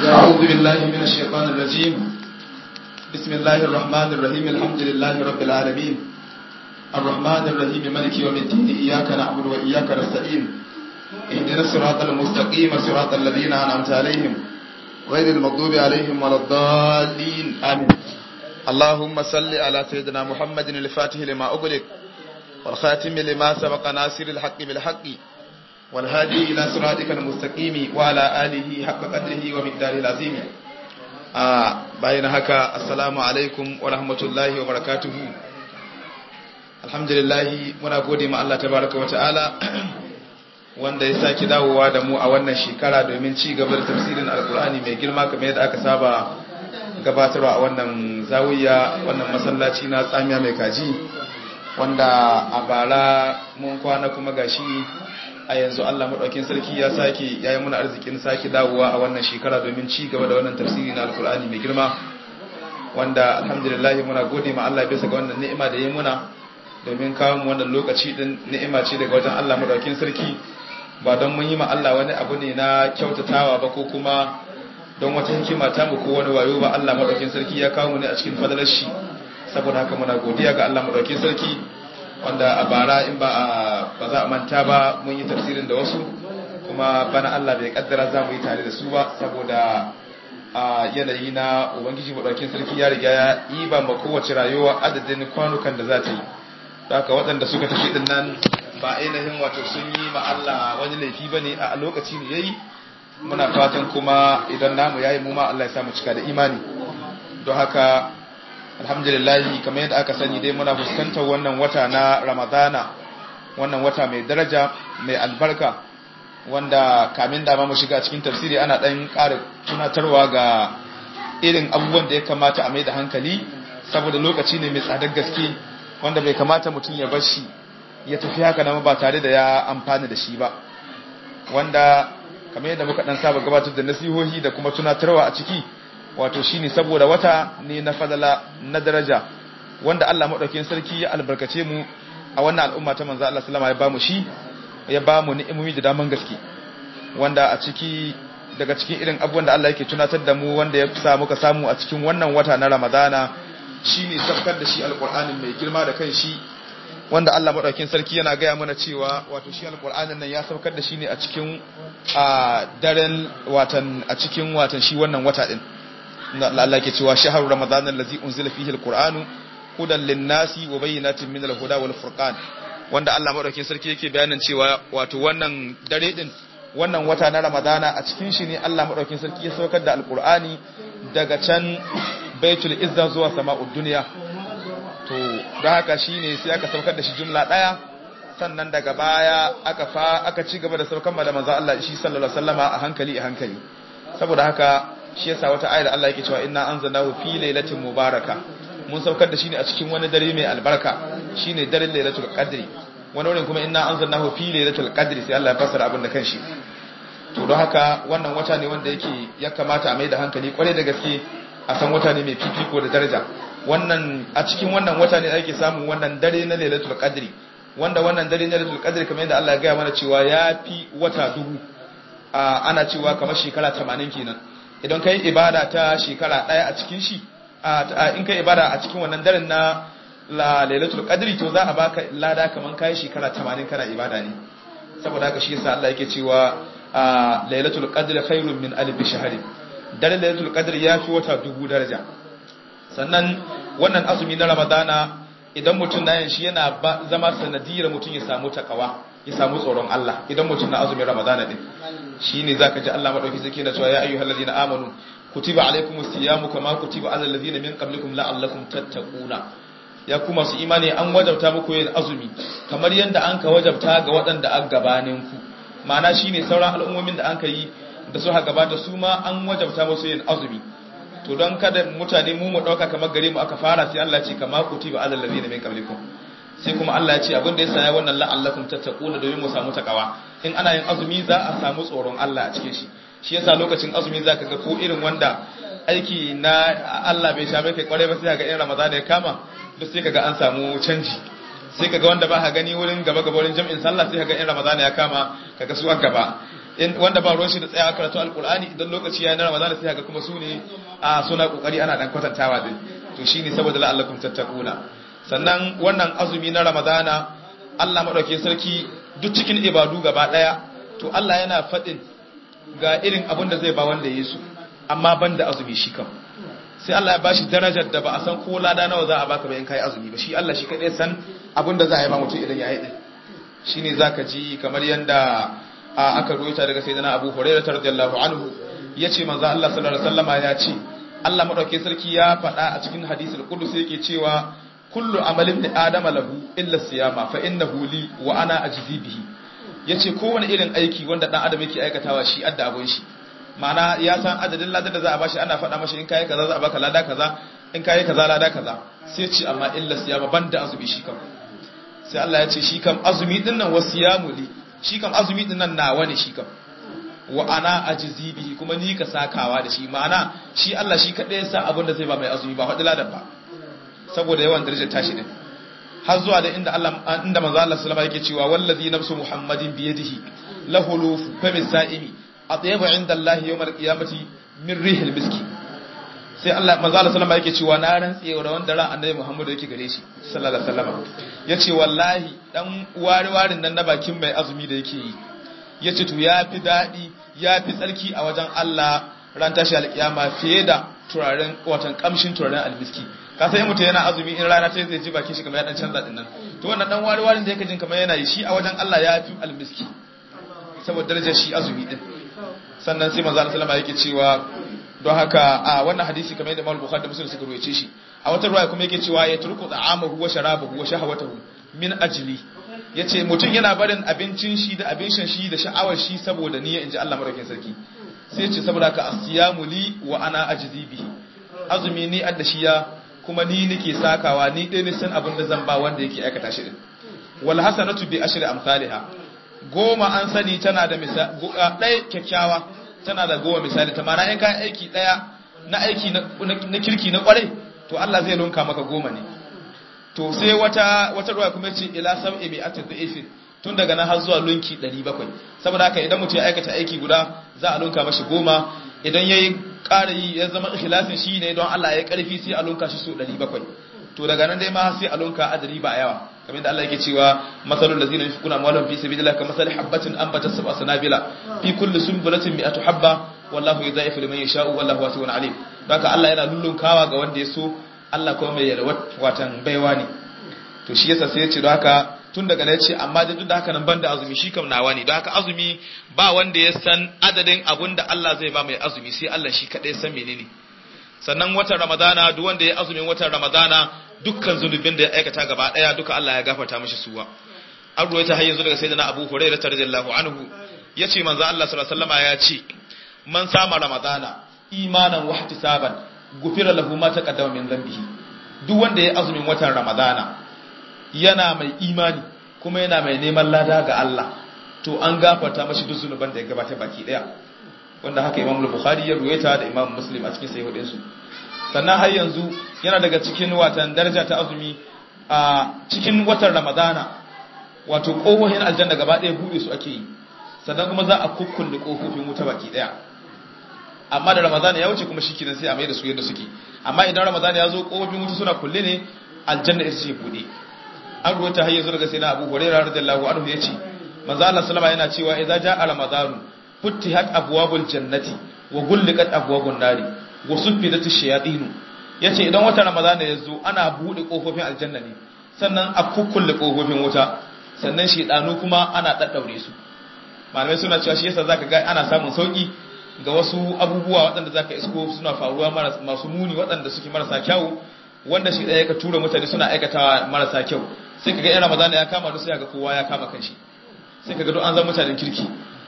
أعوذ بالله من الشيطان الرجيم بسم الله الرحمن الرحيم الحمد لله رب العالمين الرحمن الرحيم ملك يوم الدين إياك نعبد وإياك نستعين اهدنا الصراط المستقيم صراط الذين أنعمت عليهم غير المغضوب عليهم ولا الضالين آمين اللهم صل على سيدنا محمد الفاتح لما أغلق والخاتم لما سبق ناصر الحق بالحق والهادي إلى صراطك المستقيم وعلى آله حق قدره ومقداره العظيم bayan haka assalamu alaikum wa rahmatullahi wa barakatuhu alhamdulillah muna gode ma Allah tabaraka wa ta'ala wanda ya saki dawowa da mu a wannan shekara domin ci gaba da tafsirin alkur'ani mai girma kamar yadda aka saba gabatarwa a wannan zawiya wannan masallaci na tsamiya mai kaji wanda a bara mun kwana kuma gashi a yanzu Allah maɗaukin sarki ya sake ya yi muna arzikin sake dawowa a wannan shekara domin ci gaba da wannan tafsiri na alkur'ani mai girma wanda alhamdulillah muna gode ma Allah bisa ga wannan ni'ima da ya muna domin kawo mu wannan lokaci din ni'ima ce daga wajen Allah maɗaukin sarki ba don mun yi ma Allah wani abu ne na kyautatawa ba ko kuma don wata hikima ta mu ko wani wayo ba Allah maɗaukin sarki ya kawo mu ne a cikin fadalar shi saboda haka muna godiya ga Allah maɗaukin sarki wanda a bara in ba ba za a manta ba mun yi tafsirin da wasu kuma bana Allah bai kaddara za mu yi tare da su ba saboda a yanayi na ubangiji madaukin sarki ya riga ya yi ba ma kowace rayuwa adadin kwanukan da za ta yi haka waɗanda suka tafi din nan ba ainihin wato sun yi ma Allah wani laifi bane a lokaci ne yayi muna fatan kuma idan namu yayi mu ma Allah ya samu cika da imani don haka alhamdulillahi kamar yadda aka sani dai muna fuskantar wannan wata na ramadana wannan wata mai daraja mai albarka wanda kamin da mu shiga cikin tafsiri ana ɗan ƙara tunatarwa ga irin abubuwan da ya kamata a mai da hankali saboda lokaci ne mai tsadar gaske wanda bai kamata mutum ya bar shi ya tafi haka nan ba tare da ya amfani da shi ba wanda kamar yadda muka ɗan saba gabatar da nasihohi da kuma tunatarwa a ciki wato shine saboda wata ne na fadala na daraja wanda Allah madaukakin sarki ya albarkace mu a wannan al'umma ta manzo Allah sallama ya bamu shi ya bamu ni'imomi da daman gaske wanda a ciki daga cikin irin abubuwan da Allah yake tunatar da mu wanda ya sa muka samu a cikin wannan wata na Ramadana shine sabkar da shi alqur'anin mai girma da kan shi wanda Allah madaukakin sarki yana gaya mana cewa wato shi alqur'anin nan ya saukar da shi ne a cikin a daren watan a cikin watan shi wannan wata din Allah ke cewa shahar ramadan allazi unzila fihi alqur'anu hudan linnasi wa bayyinatin min alhuda wal furqan wanda Allah madaukakin sarki yake bayanin cewa wato wannan dare din wannan wata na ramadana a cikin shi ne Allah madaukakin sarki ya saukar da alqur'ani daga can baitul izza zuwa sama'ud dunya to da haka shine sai aka saukar da shi jumla daya sannan daga baya aka fa aka ci gaba da saukar da manzo Allah shi sallallahu alaihi wasallama a hankali a hankali saboda haka shi yasa wata ayar Allah yake cewa inna anzalnahu fi lailatin mubaraka mun saukar da shi ne a cikin wani dare mai albarka shine daren lailatul qadri wani wurin kuma inna anzalnahu fi lailatul qadri sai Allah ya fassara abin da kanshi to don haka wannan wata ne wanda yake ya kamata a mai da hankali kwarai da gaske a san wata ne mai fifiko da daraja wannan a cikin wannan wata ne ake samun wannan dare na lailatul qadri wanda wannan dare na lailatul qadri kamar yadda Allah ya gaya mana cewa ya fi wata dubu ana cewa kamar shekara 80 kenan idan kai ibada ta shekara daya a cikin shi in kai ibada a cikin wannan daren na la lailatul qadri to za a baka lada kaman kai shekara 80 kana ibada ne saboda haka shi yasa Allah yake cewa lailatul qadri khairun min alf shahr daren lailatul qadri ya fi wata dubu daraja sannan wannan azumi na ramadana idan mutum na yin shi yana zama sanadiyar mutum ya samu takawa ya samu tsoron Allah idan mutum na azumin ramadana din shine zaka ji Allah madauki sai yana cewa ya ayyuhal ladina amanu kutiba alaykumus siyamu kama kutiba alal ladina min qablikum la'allakum tattaquna ya kuma su imani an wajabta muku yin azumi kamar yanda an ka wajabta ga waɗanda an gabanin ku ma'ana shine sauran al'ummomin da an ka yi da su ha gabata su ma an wajabta musu yin azumi to don kada mutane mu mu dauka kamar gare mu aka fara sai Allah ya ce kama kutiba alal ladina min qablikum sai kuma Allah ya ce abin da ya saya wannan la'allakum tattaquna domin mu samu takawa in ana yin azumi za a samu tsoron Allah a cikin shi shi yasa lokacin azumi zaka ga ko irin wanda aiki na Allah bai sha kai kware ba sai ga in Ramadan ya kama duk sai kaga an samu canji sai kaga wanda ba ka gani wurin gaba gaba wurin jami'in sallah sai kaga in Ramadan ya kama kaga su a gaba wanda ba ruwan shi da tsayawa karatu alkur'ani idan lokaci ya na ramadana sai ga kuma su ne a suna kokari ana dan kwatantawa din to shine saboda la'allakum tattaquna sannan wannan azumi na ramadana Allah madauke sarki duk cikin ibadu gaba daya to Allah yana fadin ga irin abin da zai ba wanda ya su amma banda azumi shi kam sai Allah ya bashi darajar da ba a san ko lada nawa za a baka ba in kai azumi ba shi Allah shi kadai san abin da za a yi ba mutum idan ya yi din shine zaka ji kamar yanda aka ruwaita daga sayyidina Abu Hurairah radiyallahu anhu yace manzo Allah sallallahu alaihi wasallama ya ce Allah madauke sarki ya faɗa a cikin hadisul qudsi yake cewa kullu amalin da adama lahu illa siyama fa innahu li wa ana ajzi bihi yace kowane irin aiki wanda dan adam yake aikatawa shi adda abun shi ma'ana ya san adadin ladar da za a bashi ana faɗa mashi in kai kaza za a baka lada kaza in kai kaza lada kaza sai ce amma illa siyama banda azumi shi kam sai Allah ya ce shi kam azumi din nan wasiyamu li shi kam azumi din nan nawa ne shi kam wa ana ajzi bihi kuma ni ka sakawa da shi ma'ana shi Allah shi kadai ya sa abin da zai ba mai azumi ba faɗi ladan ba saboda yawan darajar tashi din har zuwa da inda Allah inda manzo Allah sallama yake cewa wallazi nafsu muhammadin bi yadihi lahu fami sa'imi atyabu inda Allah yawmal qiyamati min rihil miski sai Allah manzo Allah sallama yake cewa na rantse da wanda ran annabi Muhammad yake gare shi sallallahu alaihi wasallam yace wallahi dan wari warin nan na bakin mai azumi da yake yi yace to yafi dadi yafi tsarki a wajen Allah ran tashi alkiyama fiye da turaren watan kamshin turaren almiski ka sai mutum yana azumi in rana ta zai ji bakin shi kamar ya dan canza din nan to wannan dan wari warin da yake jin kamar yana yi shi a wajen Allah ya fi almiski saboda darajar shi azumi din sannan sai manzo Allah sallama yake cewa don haka a wannan hadisi kamar yadda Imam Bukhari da Muslim suka ruwaye shi a wata ruwaya kuma yake cewa ya turku ta'amahu wa sharabahu wa shahawatahu min ajli yace mutum yana barin abincin shi da abin shan shi da sha'awar shi saboda niyya inji Allah madaukakin sarki sai ce saboda ka asiyamu li wa ana ajzi bihi azumi ni adda shi ya kuma ni nake sakawa ni dai nisan abin da zan ba wanda yake aikata shi din wal hasanatu bi ashri amsalha goma an sani tana da misali ɗaya kyakkyawa tana da goma misali ta mana in kai aiki ɗaya na aiki na kirki na kwarai to Allah zai lunka maka goma ne to sai wata wata ruwa kuma ce ila sab'i bi atdhifin tun daga nan har zuwa lunki 700 saboda haka idan mutum ya aikata aiki guda za a lunka mashi goma idan yayi ƙara yi ya zama ikhlasin shi ne don Allah ya karfi sai a lunka shi su 700 to daga nan dai ma sai a lunka adadi ba yawa kamar da Allah yake cewa masalul ladzina yunfiquna amwalahum fi sabilillah kamathali habatin anbatat sab'a sanabila fi kulli sunbulatin mi'atu habba wallahu yudha'ifu liman yasha'u wallahu wasi'un alim haka Allah yana lullunkawa ga wanda ya so Allah kuma mai yalwat watan baiwa ne to shi yasa sai ya ce don haka tun daga ya ce amma da duk da haka nan banda azumi shi kam nawa ne don haka azumi ba wanda ya san adadin abun da Allah zai ba mai azumi sai Allah shi kaɗai san menene sannan watan ramadana duk wanda ya azumin watan ramadana dukkan zunubin da ya aikata gaba ɗaya duka Allah ya gafarta mishi suwa an ruwaita har yanzu daga sayyidina Abu Hurairah radiyallahu anhu yace manzo Allah sallallahu alaihi wasallam ya ce man sama ramadana imanan wa ihtisaban gufira lahu ma taqaddama min dhanbihi duk wanda ya azumin watan ramadana yana mai imani kuma yana mai neman lada ga Allah to an gafarta mashi duk zunuban da ya gabata baki daya wanda haka Imam Bukhari ya ruwaita da Imam Muslim a cikin sahihin su sannan har yanzu yana daga cikin watan daraja ta azumi a cikin watan Ramadana wato kohohin aljanna gaba daya bude su ake yi sannan kuma za a kukkulle kofofin wuta baki daya amma da Ramadana ya wuce kuma shikenan sai a mai da su yadda suke amma idan Ramadana ya zo kofofin wuta suna kulle ne aljanna ita ce bude an ruwata har yanzu daga sayyidina Abu Hurairah radiyallahu anhu yace manzo Allah sallama yana cewa idza jaa ramadan futtihat abwabul jannati wa gulliqat abwabun nari wa suffidat ash-shayatin yace idan wata ramadan ya zo ana bude kofofin aljanna ne sannan a kukkulle kofofin wuta sannan shedanu kuma ana daddaure su malamai suna cewa shi yasa zaka ga ana samun sauki ga wasu abubuwa waɗanda zaka isko suna faruwa masu muni waɗanda suke marasa kyau wanda shi ɗaya ka tura mutane suna aikatawa marasa kyau sai kaga yan ramadana ya kama sai ga kowa ya kama kanshi sai kaga duk an zama mutanen kirki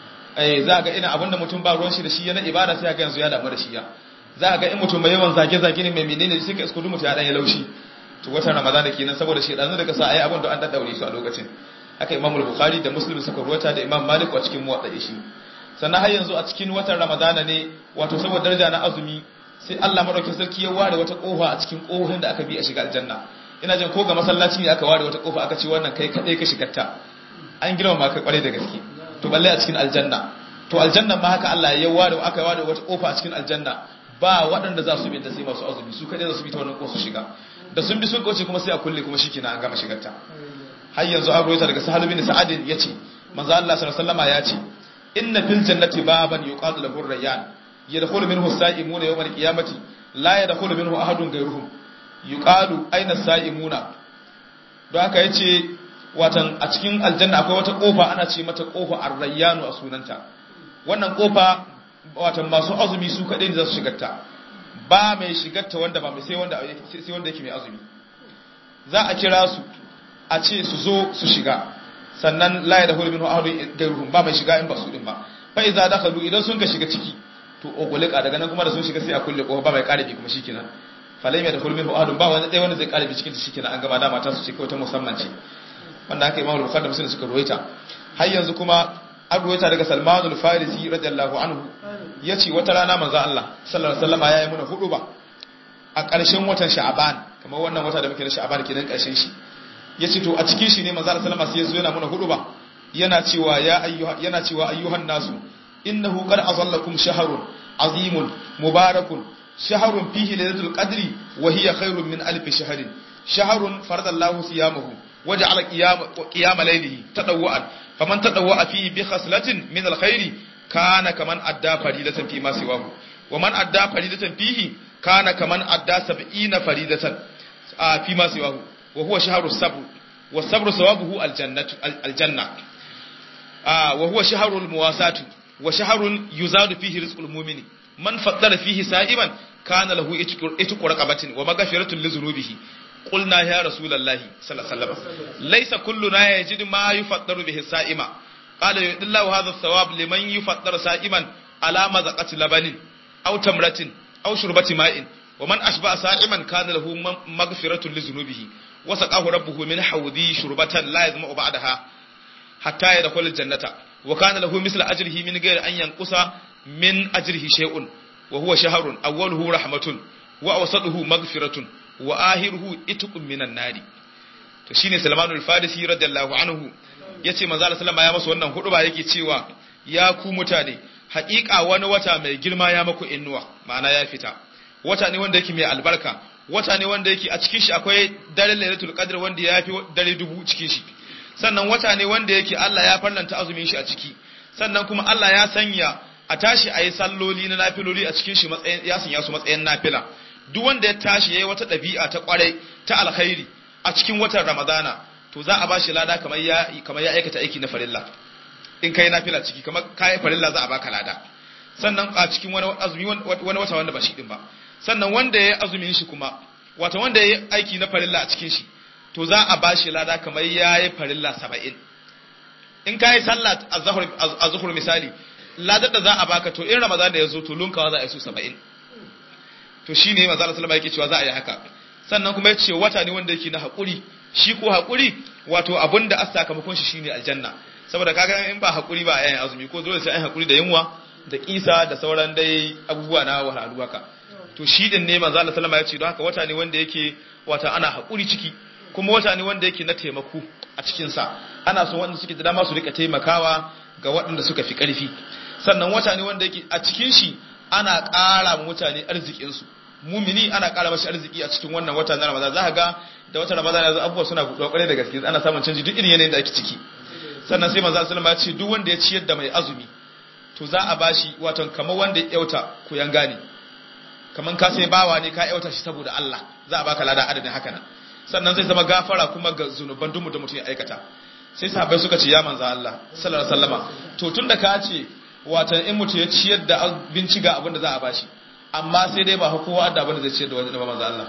eh za ga ina abinda mutum ba ruwan shi da shi yana ibada sai ga yanzu ya damu da shi ya za ga in mutum mai yawan zage zage ne mai menene sai ka isko duk mutum ya dan ya laushi to watan ramadana kenan saboda shi dan daga sa ayi abin da an daddaure su a lokacin haka imam bukhari da muslim suka ruwata da imam malik a cikin muwatta shi sannan har yanzu a cikin watan ramadana ne wato saboda daraja na azumi sai Allah madaukakin sarki ya ware wata kofa a cikin kofin da aka bi a shiga aljanna ina jin ko ga masallaci ne aka ware wata kofa aka ce wannan kai kadai ka shigarta an girma ka kware da gaske to balle a cikin aljanna to aljanna ma haka Allah ya ware aka ware wata kofa a cikin aljanna ba waɗanda za su bi ta sai masu azumi su kadai za su bi ta wannan kofa su shiga da sun bi sun kauce kuma sai a kulle kuma shikenan an gama shigar ta har yanzu an rawaita daga Sahal bin Sa'ad yace manzo Allah sallallahu alaihi wasallam ya ce inna fil jannati baban yuqadu lahu ar-rayyan yadkhulu minhu as-sa'imuna yawm al-qiyamati la yadkhulu minhu ahadun ghayruhum yuqalu aina as-sa'imuna don haka yace watan a cikin aljanna akwai wata kofa ana ce mata kofa ar-rayyanu a sunanta wannan kofa watan masu azumi su kadai ne za su shigarta ba mai shigarta wanda ba mai sai wanda sai wanda yake mai azumi za a kira su a ce su zo su shiga sannan la ya dahulu minhu ahadun gairuhum ba mai shiga in ba su din ba fa iza dakhalu idan sun ka shiga ciki to ogulika daga nan kuma da sun shiga sai a kulle kofa ba mai karabi kuma shikenan falai mai dahulu minhu ahadun ba wani dai wanda zai karabi cikin ta shikenan an gaba da mata su ce kawai ta musamman ce wanda haka imamu bukhari da muslim suka ruwaita har yanzu kuma an ruwaita daga salmanul farisi radiyallahu anhu yace wata rana manzo Allah sallallahu alaihi wasallam yayi muna hudu ba a ƙarshen watan sha'aban kamar wannan wata da muke na sha'aban kenan ƙarshen shi ya ce to a cikin shi ne manzara salama sai ya zo yana muna hudu ba yana cewa ya ayyuha yana cewa ayyuhan nasu innahu qad azallakum shahrun azimun mubarakun shahrun fihi lailatul qadri wa hiya khairun min alf shahrin shahrun faradallahu siyamahu waja'ala qiyam qiyam laylihi tadawwan faman tadawwa fihi bi khaslatin min alkhairi kana kaman adda faridatan fi ma siwahu wa man adda faridatan fihi kana kaman adda 70 faridatan fi ma siwahu وهو شهر الصبر والصبر ثوابه الجنة الجنة آه وهو شهر المواساة وشهر يزاد فيه رزق المؤمن من فضل فيه سائما كان له اتق رقبة ومغفرة لذنوبه قلنا يا رسول الله صلى الله عليه وسلم ليس كلنا يجد ما يفطر به السائما قال يؤتي الله هذا الثواب لمن يفطر سائما على مذقة لبن أو تمرة أو شربة ماء ومن أشبع سائما كان له مغفرة لذنوبه وسقاه ربه من حوضي شربة لا يظمأ بعدها حتى يدخل الجنة وكان له مثل أجره من غير أن ينقص من أجره شيء وهو شهر أوله رحمة وأوسطه مغفرة وآخره إتق من النار to shine Salman al-Farisi radiyallahu anhu yace manzo Allah sallama ya masa wannan huduba yake cewa ya ku mutane haƙiƙa wani wata mai girma ya maku innuwa ma'ana ya fita wata ne wanda yake mai albarka wata ne wanda yake a cikin shi akwai dare lailatul qadr wanda ya fi dare dubu cikin shi sannan wata ne wanda yake Allah ya farlanta azumin shi a ciki sannan kuma Allah ya sanya a tashi ayi salloli na nafiloli a cikin shi matsayin ya sanya su matsayin nafila duk wanda ya tashi yayi wata dabi'a ta kwarai ta alkhairi a cikin watan Ramadana to za a bashi lada kamar ya kamar ya aikata aiki na farilla in kai nafila ciki kamar kai farilla za a baka lada sannan a cikin wani azumi wani wata wanda ba shi din ba sannan wanda ya azumin shi kuma wata wanda ya aiki na farilla a cikin shi to za a ba shi lada kamar ya yi farilla saba'in in ka yi sallah a zuhur misali ladar da za a baka to in ramadan da ya zo to lunkawa za a yi su saba'in to shi ne maza salama yake cewa za a yi haka sannan kuma ya ce wata ne wanda yake na haƙuri shi ko haƙuri wato abin da a sakamakon shi shine aljanna saboda kaga in ba haƙuri ba a yayin azumi ko dole sai an haƙuri da yunwa da kisa da sauran dai abubuwa na wahalhalu haka to shi din ne manzo Allah sallama ya ce don haka wata ne wanda yake wata ana haƙuri ciki kuma wata ne wanda yake na taimako a cikin sa ana so wanda suke da dama su rika taimakawa ga waɗanda suka fi ƙarfi sannan wata ne wanda yake a cikin shi ana ƙara mutane arzikin su mumini ana ƙara mashi arziki a cikin wannan wata na Ramadan za ka ga da wata Ramadan yanzu abubuwa suna buɗuwa ƙwarai da gaske ana samun canji duk irin yanayin da ake ciki sannan sai manzo sallama ya ce duk wanda ya ciyar da mai azumi to za a bashi wato kamar wanda ya yauta ku yanga ne kamar ka sai bawa ne ka yauta shi saboda Allah za a baka lada adadin haka nan sannan zai zama gafara kuma ga zunuban duk da mutum ya aikata sai sahabbai suka ce ya manzo Allah sallallahu alaihi wasallama to tunda ka ce watan in mutum ya ciyar da abinci ga abin da za a bashi amma sai dai ba kowa da abin da zai ciyar da wani ba manzo Allah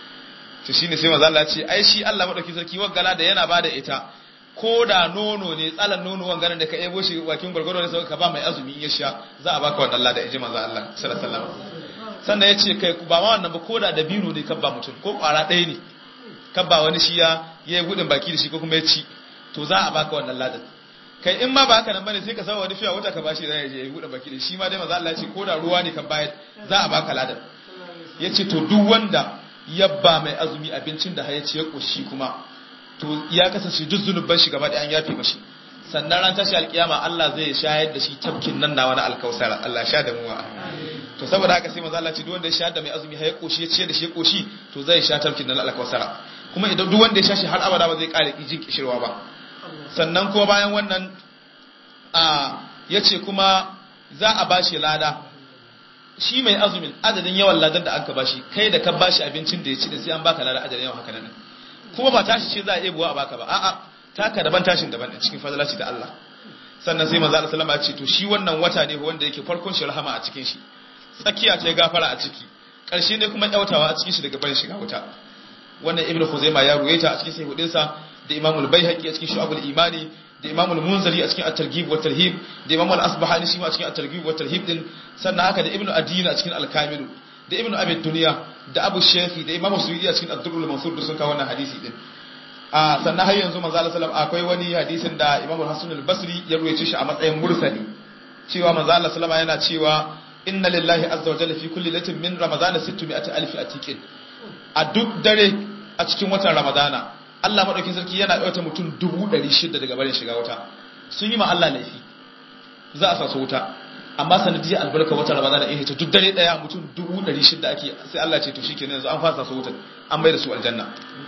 to shine sai manzo Allah ya ce ai shi Allah madauki sarki waggala da yana bada ita ko da nono ne tsalan nono wanganan da ka ebo shi wakin gwargwaro ne ka ba mai azumi in ya sha za a baka wannan lada inji manzo Allah sallallahu alaihi wasallam sannan ya ce kai ba ma wannan ba ko da dabino ne kabba mutum ko kwara ɗaya ne kabba wani shi ya yi gudun baki da shi ko kuma ya ci to za a baka wannan ladan kai in ma ba haka nan bane sai ka sawa wani fiya wata ka bashi da ya je ya gudun baki da shi ma dai manzo Allah ya ce ko da ruwa ne kan bayar za a baka ladan ya ce to duk wanda yabba mai azumi abincin da ya ce ya koshi kuma to ya kasance duk zunuban shi gaba da an yafe mashi sannan ran tashi alkiyama Allah zai shayar da shi tafkin nan na wani alkausara Allah sha da muwa to saboda haka sai manzo Allah ce duk wanda ya sha da mai azumi har ya koshi ya ce da shi ya koshi to zai sha tafkin nan alkausara kuma idan duk wanda ya sha shi har abada ba zai kare jin kishirwa ba sannan kuma bayan wannan a yace kuma za a bashi lada shi mai azumin adadin yawan ladar da aka bashi kai da ka bashi abincin da ya ci da sai an baka lada adadin yawan haka nan kuma ba tashi ce za a buwa a baka ba a'a taka daban tashin daban cikin fadalaci da Allah sannan sai manzo Allah sallama ya ce to shi wannan wata ne wanda yake farkon shi rahama a cikin shi tsakiya ce gafara a ciki karshe ne kuma yautawa a cikin shi daga barin shiga wuta wannan ibnu khuzaima ya ruwaita a cikin sahihudin sa da imamul baihaqi a cikin shu'abul imani da imamul munzari a cikin at-targhib wa tarhib da imamul asbahani shi ma a cikin at-targhib wa tarhib din sannan haka da ibnu adina a cikin al-kamil da ibnu abi dunya da abu shafi da imamu suyudi a cikin ad-durrul mansur da sun kawo wannan hadisi din a sannan har yanzu manzo Allah sallallahu akwai wani hadisin da imamu hasan al-basri ya ruwaice shi a matsayin mursali cewa manzo Allah sallallahu yana cewa inna lillahi azza wa jalla fi kulli latin min ramadana 600 alf atiqin a duk dare a cikin watan ramadana Allah madaukin sarki yana ɗauta mutum 600 daga barin shiga wuta sun yi ma Allah laifi za a sa su wuta amma sanadiyar albarka wata ramadana in hita duk dare daya mutum 600 ake sai Allah ce to shikenan yanzu an fasa su wuta an bai da su aljanna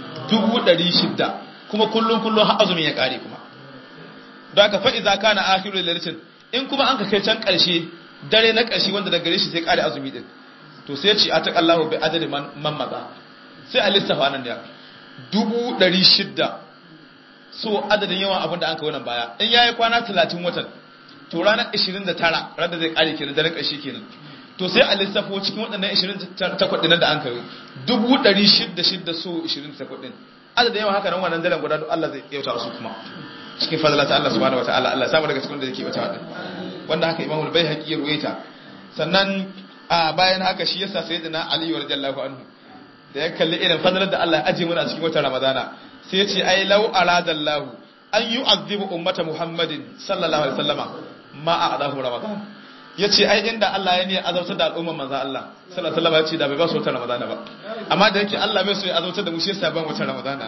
600 kuma kullum kullum har azumin ya kare kuma don haka fa idza kana akhirul lailatin in kuma an ka kai can karshe dare na karshe wanda daga gare shi sai kare azumi din to sai ce ataqallahu bi adadi man maza sai a lissafa nan da dubu ɗari shidda so adadin yawan abin da an ka wannan baya in ya yi kwana talatin watan to ranar ishirin da tara ranar zai ƙare kenan daren ƙarshe kenan to sai a lissafo cikin waɗannan ishirin da takwas ɗinan da an kayo dubu ɗari shidda shidda so ishirin da takwas ɗin adadin yawan haka nan wannan daren guda Allah zai yauta su kuma cikin fadala ta Allah subhanahu wataala Allah samu daga cikin da yake wata wadin wanda haka Imam Baihaqi ya ruwaita sannan a bayan haka shi yasa sayyidina Ali radiyallahu anhu da ya kalli irin fadalar da Allah ya aje mana a cikin watan Ramadana sai ya ce ai law aradallahu an yu'adhibu ummata Muhammadin sallallahu alaihi wasallama ma a'dahu Ramadan yace ai inda Allah ya ne azabtar da al'umman manzo Allah sallallahu alaihi wasallama yace da bai ba su watan Ramadana ba amma da yake Allah bai so ya azabtar da mu shi yasa ban watan Ramadana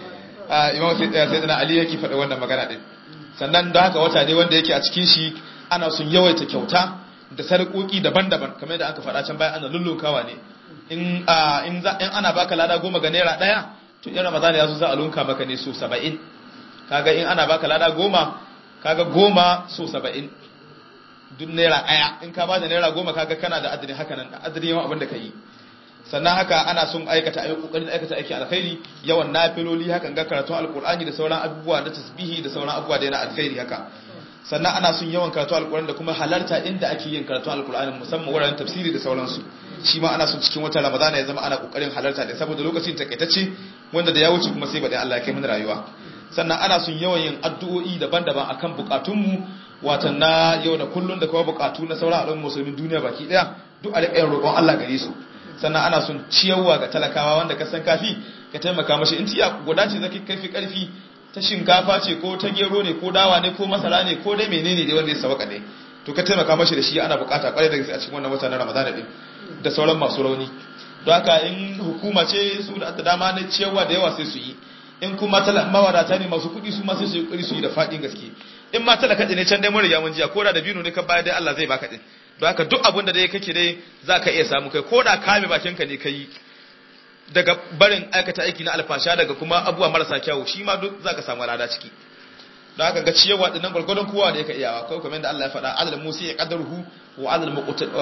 Imam Sayyidina Ali yake faɗa wannan magana din sannan da haka wata ne wanda yake a cikin shi ana sun yawaita kyauta da sarƙoƙi daban-daban kamar yadda aka faɗa can baya ana lullunkawa ne in ana baka lada goma ga naira ɗaya to in ramadana ya zo za a lunka maka ne so saba'in kaga in ana baka lada goma kaga goma so saba'in duk naira ɗaya in ka bada naira goma kaga kana da adadin haka nan adadin yawan abin da ka yi sannan haka ana son aikata ayi kokarin aikata aiki alkhairi yawan nafiloli hakan ga karatun alkur'ani da sauran abubuwa na tasbihi da sauran abubuwa da yana alkhairi haka sannan ana son yawan karatu alkur'ani da kuma halarta inda ake yin karatu alkur'ani musamman wuraren tafsiri da sauransu shi ma ana son cikin watan ramadana ya zama ana kokarin halarta da saboda lokacin takaitacce wanda da ya wuce kuma sai baɗin Allah ya kai mana rayuwa sannan ana son yawan yin addu'o'i daban-daban akan bukatunmu watan na yau da kullun da kuma bukatu na sauran al'ummar musulmin duniya baki daya duk a riƙa roƙon Allah gare su sannan ana son ciyarwa ga talakawa wanda ka san kafi ka taimaka mashi in tiya guda ce zaki kaifi karfi ta shinkafa ce ko ta gero ne ko dawa ne ko masara ne ko dai menene dai wanda ya sawaka ne to ka taimaka mashi da shi ana bukata kwarai da gaske a cikin wannan wata na Ramadan din da sauran masu rauni don haka in hukuma ce su da dama na ciyarwa da yawa sai su yi in kuma mawadata ne masu kuɗi su ma sai su yi ƙuri su yi da faɗin gaske in ma talaka ne can dai mun riga mun jiya ko da bino ne ka bayar dai Allah zai baka din don haka duk abin da dai kake dai za ka iya samu kai ko da kame bakinka ne ka yi daga barin aikata aiki na alfasha daga kuma abubuwa marasa kyawu shi ma duk za ka samu lada ciki don haka ga ciyarwa dinnan gwargwadon kowa da yake iyawa kawai kamar yadda Allah ya faɗa adal musi ya qadaruhu wa adal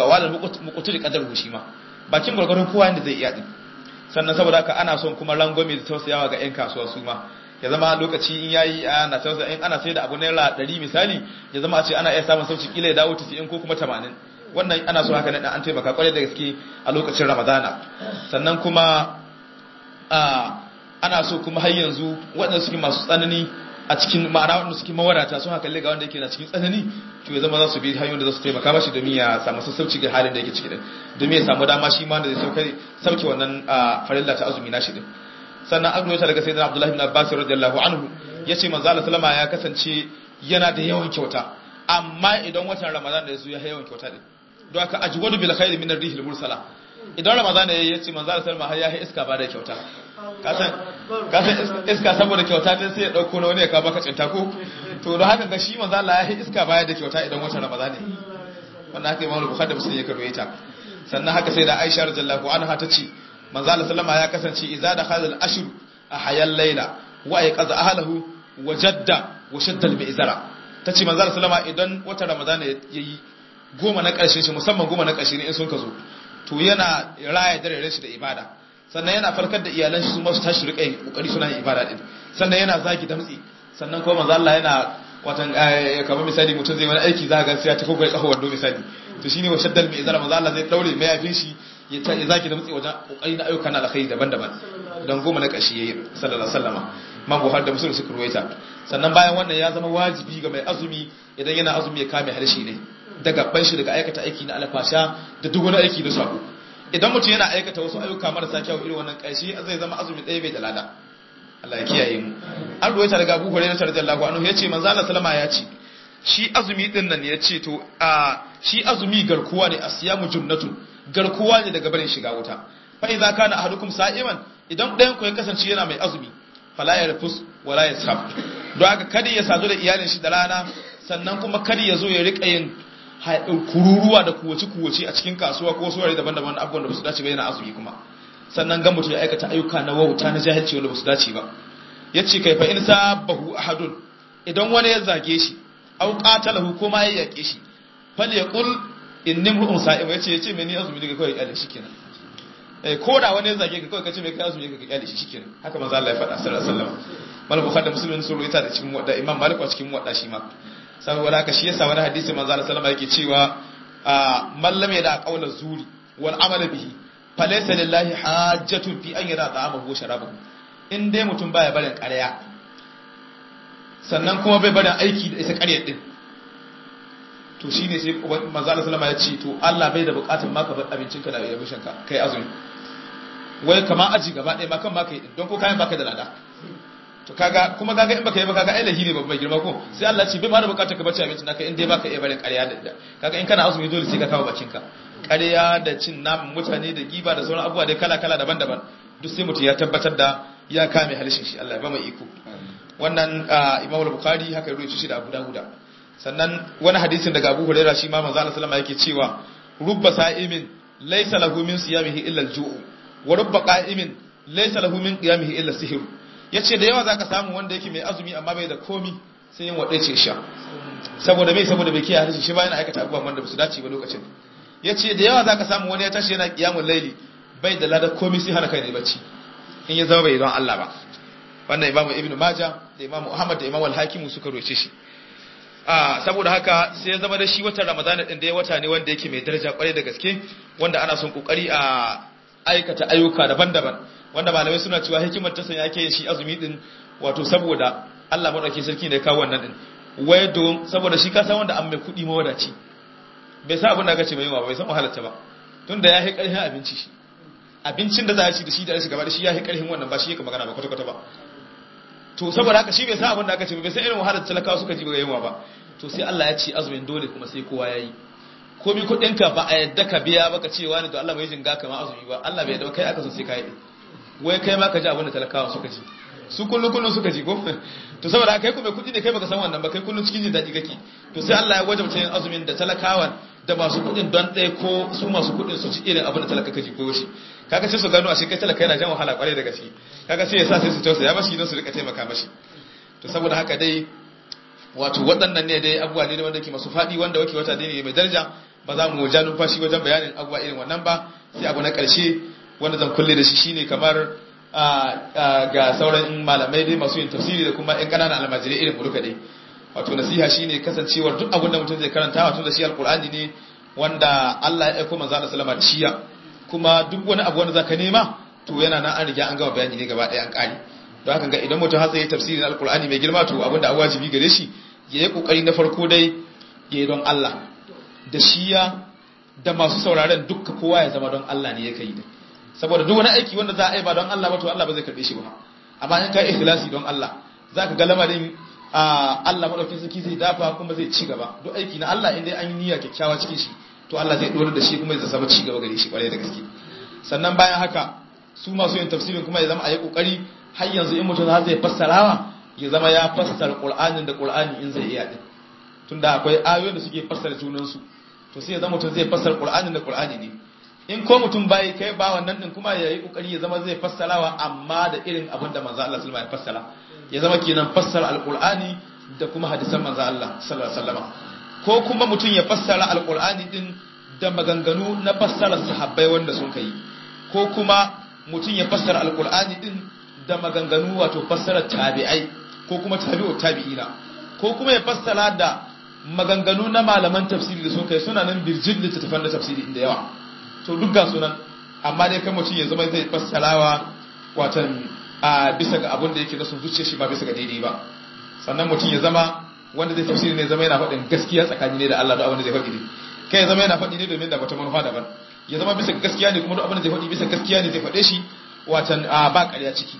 muqtil qadaruhu shi ma bakin gwargwadon kowa yanda zai iya din sannan saboda haka ana son kuma rangwame da tausayawa ga yan kasuwa su ma ya zama lokaci in yayi ana tausaya in ana sai da abu naira 100 misali ya zama a ce ana iya samun sauci kila ya dawo 90 ko kuma 80 wannan ana so haka ne an taimaka kwarai da gaske a lokacin ramadana sannan kuma ana so kuma har yanzu waɗanda suke masu tsanani a cikin ma'ana waɗanda suke mawarata sun haka ga wanda yake na cikin tsanani to ya zama za su bi hanyoyin da za su taimaka mashi domin ya samu sassauci ga halin da yake ciki din domin ya samu dama shi ma da zai sauke wannan farilla ta azumi na shi din sannan an ruwaita daga sayyidina abdullahi ibn abbas radiyallahu anhu yace manzo Allah sallama ya kasance yana da yawan kyauta amma idan watan ramadan da yazo ya yawan kyauta din don haka ajwadu bil khair min ar-rihil mursala idan ramadan ya yace manzo Allah sallama har ya yi iska ba da kyauta kasan kasan iska saboda kyauta din sai ya dauko na wani ya ka baka cinta ko to da haka ga shi manzo Allah ya yi iska baya da kyauta idan watan Ramadan ne wannan haka Imam Bukhari da Muslim ya karo ita sannan haka sai da Aisha radhiyallahu anha ta ce manzo Allah sallama ya kasance idza da khazal ashr a hayal layla wa ayqaza ahlahu wa jadda wa shadda al-mi'zara tace manzo Allah sallama idan watan Ramadan yayi goma na karshe shi musamman goma na karshe ne in sun ka zo to yana raya dare shi da ibada sannan yana farkar da iyalan shi su masu tashi rika yin kokari suna yin ibada din sannan yana zagi damtsi sannan kuma manzo Allah yana watan kamar misali mutum zai wani aiki za ga sai ya tafi kai kafa wando misali to shine wa shaddal mai zara manzo Allah zai daure mai yafin shi ya ta zagi damtsi wajen kokari na ayyukan alkhairi daban-daban dan goma na kashi yayi sallallahu alaihi wasallama man buhari da musulun suka ruwaita sannan bayan wannan ya zama wajibi ga mai azumi idan yana azumi ya kame harshe ne daga ban shi daga aikata aiki na alfasha da duk wani aiki da sabo idan mutum yana aikata wasu ayyuka marasa kyau irin wannan ƙarshe zai zama azumi ɗaya bai da lada Allah ya kiyaye mu an ruwaita daga Abu Hurairah radiyallahu anhu yace manzo Allah sallama ya ce shi azumi din nan yace to a shi azumi garkuwa ne asiyamu junnatun garkuwa ne daga barin shiga wuta fa idza kana ahadukum sa'iman idan ɗayan ku ya kasance yana mai azumi fala yarfus wala yashab don haka kada ya sadu da iyalin shi da rana sannan kuma kada ya zo ya rika yin kururuwa da kuwace-kuwace a cikin kasuwa ko suwari daban-daban abubuwan da ba su dace ba yana azumi kuma sannan ga mutum ya aikata ayyuka na wauta na jahilci wanda ba su dace ba ya ce kai fa in sabahu ahadun idan wani ya zage shi au qatalahu ko ma ya yake shi fal yaqul inni mu'un sa'im yace yace me ni azumi daga kawai kyale shikenan eh ko da wani ya zage ka kawai kace me kai azumi daga kyale shi shikenan haka manzo Allah ya faɗa sallallahu alaihi wasallam mal bukhari da muslim sun ruwaita da cikin wadda imam malik a cikin wadda shi ma saboda haka shi yasa wani hadisi manzo Allah sallama yake cewa man lam yada qawla zuri wal amala bihi falaysa lillahi hajjatun fi an yara ta'amahu wa sharabahu in dai mutum baya barin ƙarya sannan kuma bai barin aiki da isa ƙaryar din to shine sai manzo Allah sallama ya ce to Allah bai da buƙatar maka bar abincinka da yabushin ka kai azumi wai kama aji gaba ɗaya ma kan ma kai don ko kayan baka da lada to kaga kuma kaga in baka yi ba kaga ai lahi ne babban girma ko sai Allah ce bai ma da bukatar ka bace abinci naka in dai baka iya barin ƙarya da kaga in kana azumi dole sai ka kawo bakin ka ƙarya da cin naman mutane da giba da sauran abubuwa dai kala kala daban-daban duk sai mutum ya tabbatar da ya kame halishin shi Allah ya ba mai iko wannan Imam Bukhari haka ya shi da Abu Dawud sannan wani hadisin daga Abu Hurairah shi ma manzo Allah sallama yake cewa rubba sa'imin laysa lahu min siyamihi illa al-ju'u wa rubba qa'imin laysa lahu min qiyamihi illa sihru ya ce da yawa za ka samu wanda yake mai azumi amma bai da komi sai yin waɗe ce sha saboda mai saboda bai kiyaye harshe shi ba yana aikata abubuwan wanda ba su dace ba lokacin ya ce da yawa za ka samu wani ya tashi yana kiyamun laili bai da ladar komi sai hana kai ne bacci in ya zama bai don Allah ba wannan imamu ibnu maja da imamu ahmad da imamu al-hakim suka roce shi a saboda haka sai ya zama da shi watan ramadana din da ya wata ne wanda yake mai daraja kwarai da gaske wanda ana son kokari a aikata ayyuka daban-daban wanda malamai suna cewa hikimar ta sanya ake yin shi azumi din wato saboda Allah madaukakin sarki ne ya kawo wannan din wai don saboda shi ka san wanda an mai kudi mawadaci bai sa abin da aka ce mai yawa bai san wahalarta ba tunda ya yi karhin abinci shi abincin da za a ci da shi da shi gaba da shi ya yi karhin wannan ba shi yake magana ba kwata kwata ba to saboda haka shi bai san abin da aka ce bai san irin wahalar talakawa suka ji ba yawa ba to sai Allah ya ce azumin dole kuma sai kowa ya yi komi kudinka ba a yadda ka biya baka cewa ne to Allah bai jinga kama azumi ba Allah bai yadda kai aka so sai ka yi wai kai ma ka ji abin da talakawa suka ji su kullun kullun suka ji ko to saboda kai kuma kudi ne kai baka san wannan ba kai kullun cikin jin daɗi kake to sai Allah ya wajabta yin azumin da talakawan da masu kudin don ɗaya ko su masu kudin su ci irin abin da talaka kaji ko shi kaga sai su gano a shi kai talaka yana jan wahala kwarai da gaske kaga sai ya sa sai su tausaya mashi don su rika taimaka mashi to saboda haka dai wato waɗannan ne dai abubuwa ne wanda ke masu faɗi wanda wake wata ne mai daraja ba za mu ja numfashi wajen bayanin abubuwa irin wannan ba sai abu na ƙarshe wanda zan kulle da shi shine kamar ga sauran malamai dai masu yin tafsiri da kuma ƴan ƙananan almajirai irin mu duka dai wato nasiha shine kasancewar duk abin da mutum zai karanta wato da shi alqur'ani ne wanda Allah ya aika manzo Allah sallama da shiya kuma duk wani abu wanda zaka nema to yana nan an riga an gama bayani ne gaba ɗaya an ƙare don haka ga idan mutum har zai tafsirin alqur'ani mai girma to abin da wajibi gare shi ya yi kokari na farko dai ya yi don Allah da shiya da masu sauraren dukka kowa ya zama don Allah ne ya kai da saboda duk wani aiki wanda za a yi ba don Allah ba to Allah ba zai karbe shi ba amma in ka yi ikhlasi don Allah zaka ga lamarin Allah madaukakin sarki zai dafa kuma zai ci gaba duk aiki na Allah inda an yi niyya kyakkyawa cikin shi to Allah zai dora da shi kuma zai samu ci gaba gare shi kwarai da gaske sannan bayan haka su masu yin tafsirin kuma ya zama a yi kokari har yanzu in mutum har zai fassarawa ya zama ya fassara qur'anin da qur'ani in zai iya din tunda akwai ayoyin da suke fassara junan su to sai ya zama mutum zai fassara qur'anin da qur'ani ne in ko mutum bai kai ba wannan din kuma ya yi kokari ya zama zai fassarawa amma da irin abin da manzo Allah sallallahu alaihi wasallam ya fassara ya zama kenan fassara alqur'ani da kuma hadisan manzo Allah sallallahu alaihi wasallam ko kuma mutum ya fassara alqur'ani din da maganganu na fassarar sahabbai wanda sun kai ko kuma mutum ya fassara alqur'ani din da maganganu wato fassarar tabi'ai ko kuma tabi'u tabi'ina ko kuma ya fassara da maganganu na malaman tafsiri da sun kai suna nan birjin littattafan da tafsiri da yawa to duk ga sunan amma dai kan mutum ya zama zai fassarawa watan a bisa ga abin da yake na sun zuciya shi ba bisa ga daidai ba sannan mutum ya zama wanda zai tafsiri ne zama yana faɗin gaskiya tsakani ne da Allah da abin da zai faɗi ne kai ya zama yana faɗi ne domin da wata manufa daban ya zama bisa gaskiya ne kuma duk abin da zai faɗi bisa gaskiya ne zai faɗe shi watan a ba ƙarya ciki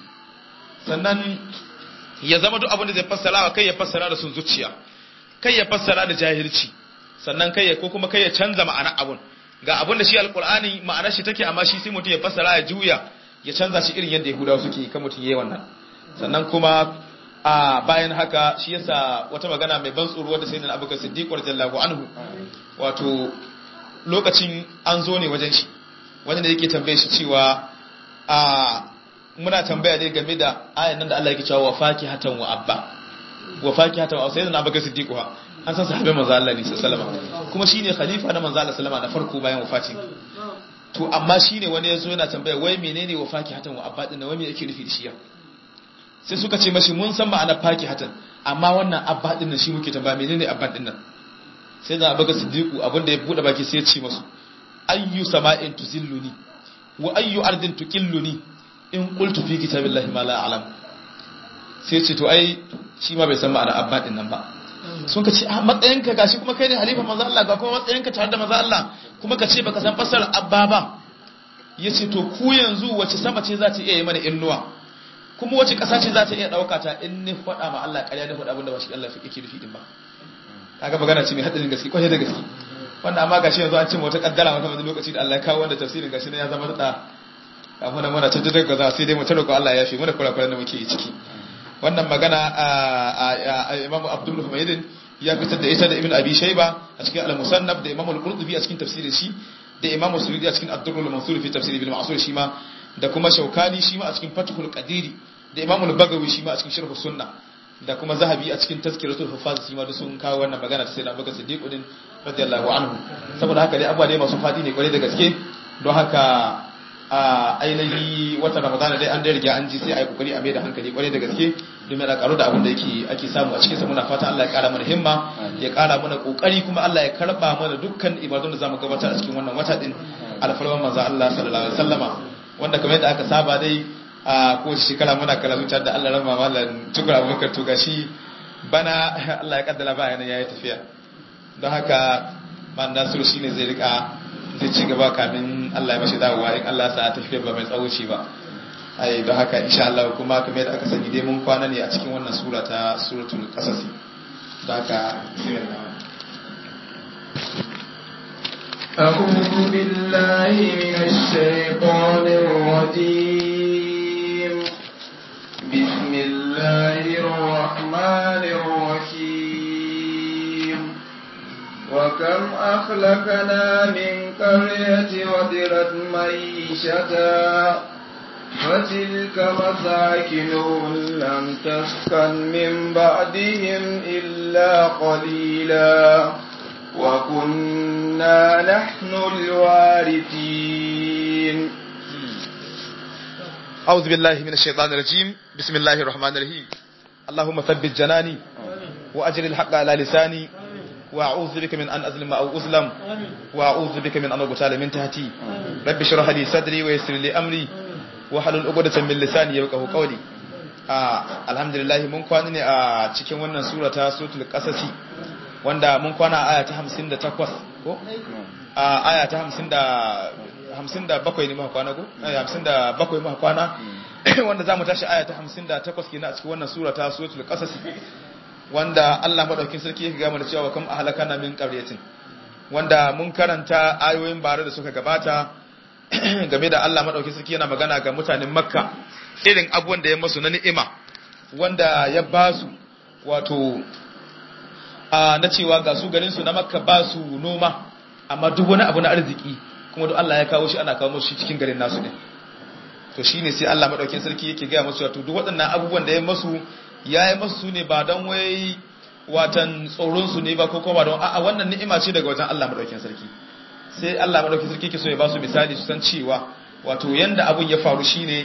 sannan ya zama duk abin da zai fassara wa kai ya fassara da sun zuciya kai ya fassara da jahilci sannan kai ya ko kuma kai ya canza ma'ana abun ga abin da shi alkur'ani ma'anar shi take amma shi sai mutum ya fassara ya juya ya canza shi irin yadda yahudawa suke kan mutum yayi wannan sannan kuma a bayan haka shi yasa wata magana mai ban tsoro wadda sayyidina abubakar siddiq radiyallahu anhu wato lokacin an zo ne wajen shi wajen da yake tambaye shi cewa a muna tambaya ne game da ayan nan da Allah yake cewa wa fakihatan wa abba wa fakihatan wa sayyidina abubakar siddiq ha an san sahabbai manzo Allah ne sallallahu alaihi kuma shine khalifa na manzo Allah sallallahu na farko bayan wafati to amma shine wani yazo yana tambaya wai menene wa fakihatan wa abba din wai me yake nufi da shi sai suka ce mashi mun san ma'anar fakihatan amma wannan abba din nan shi muke tambaya menene abba din nan sai da abubakar siddiq abinda ya bude baki sai ya ce masu ayyu sama'in tuzilluni wa ayyu ardin tuqilluni in qultu fi kitabillahi ma la a'lam sai ce to ai shi ma bai san ma'anar abba din nan ba sun ka ce a matsayinka gashi kuma kai ne halifa maza Allah ga kuma matsayinka tare da maza Allah kuma ka ce baka san fasar abba ba ya ce to ku yanzu wace sama ce za ta iya yi mana innuwa kuma wace ƙasa ce za ta iya ɗauka ta in ni faɗa ma Allah ƙarya ni faɗa abinda ba shi Allah yake nufi din ba kaga magana ce mai hadarin gaske kwarai da gaske wanda amma gashi yanzu an ce wata kaddara wata wani lokaci da Allah ya kawo wanda tafsirin gashi ne ya zama da kafin nan muna tattata gaza sai dai mu tarko Allah ya fi muna kurakuran da muke yi ciki wannan magana a Imam Abdul Humaydin ya fitar da ita da Ibn Abi Shayba a cikin Al-Musannaf da Imam Al-Qurtubi a cikin tafsirin shi da Imam Suyuti a cikin Ad-Durrul Mansur fi tafsir Ibn Mas'ud shi ma da kuma Shawkani shi ma a cikin Fathul Qadiri da Imam Al-Bagawi shi ma a cikin Sharh Sunnah da kuma Zahabi a cikin Tazkiratul Hufaz shi ma da sun kawo wannan magana ta Sayyidina Abubakar Siddiq din radiyallahu anhu saboda haka dai abuwa dai masu fadi ne kwarai da gaske don haka a ainihi watan ramadana dai an da riga an ji sai a yi kokari a mai da hankali kwarai da gaske domin a karo da abin da yake ake samu a cikinsa muna fata Allah ya kara mana himma ya kara mana kokari kuma Allah ya karba mana dukkan ibadun da zamu gabatar a cikin wannan wata din alfarman manzo Allah sallallahu alaihi wasallama wanda kamar yadda aka saba dai a kowace shekara muna karatu tare da Allah rama mallan tukur abubakar to gashi bana Allah ya kaddara ba yana yayi tafiya don haka man nasiru shine zai rika zai ci gaba kamin Allah ya mashi dawowa in Allah sa tafiyar ba mai tsawo ce ba ai don haka insha Allah kuma kamar yadda aka sani dai mun kwana ne a cikin wannan sura ta suratul qasas don haka bismillah أعوذ بالله من الشيطان الرجيم بسم الله الرحمن الرحيم وكم أخلقنا من قرية وذرت معيشتها فتلك مساكنهم لم تسكن من بعدهم إلا قليلا وكنا نحن الوارثين أعوذ بالله من الشيطان الرجيم بسم الله الرحمن الرحيم اللهم ثبت جناني وأجل الحق على لساني وأعوذ بك من أن أظلم أو أظلم وأعوذ بك من أن أغتال من تحتي رب اشرح لي صدري ويسر لي أمري wahalul uqdatan min lisani yafqahu qawli ah alhamdulillah mun kwana ne a cikin wannan sura ta suratul qasasi wanda mun kwana aya ta 58 ko a aya ta 50 57 ne muka kwana ko aya 57 muka kwana wanda zamu tashi aya ta 58 kenan a cikin wannan sura ta suratul qasasi wanda Allah madaukin sarki yake ga mu da cewa kam ahlakana min qaryatin wanda mun karanta ayoyin bare da suka gabata game da Allah maɗauki sarki yana magana ga mutanen makka irin abubuwan da ya masu na ni'ima wanda ya ba su wato a na cewa ga su garin su na makka ba su noma amma duk wani abu na arziki kuma duk Allah ya kawo shi ana kawo musu cikin garin nasu ne to shine sai Allah madaukakin sarki yake ga musu wato duk waɗannan abubuwan da ya masu ya yi masu ne ba don wai watan tsoron su ne ba ko kuma don a'a wannan ni'ima ce daga wajen Allah madaukakin sarki sai Allah madaukakin sarki yake so ya ba su misali su san cewa wato yanda abun ya faru shine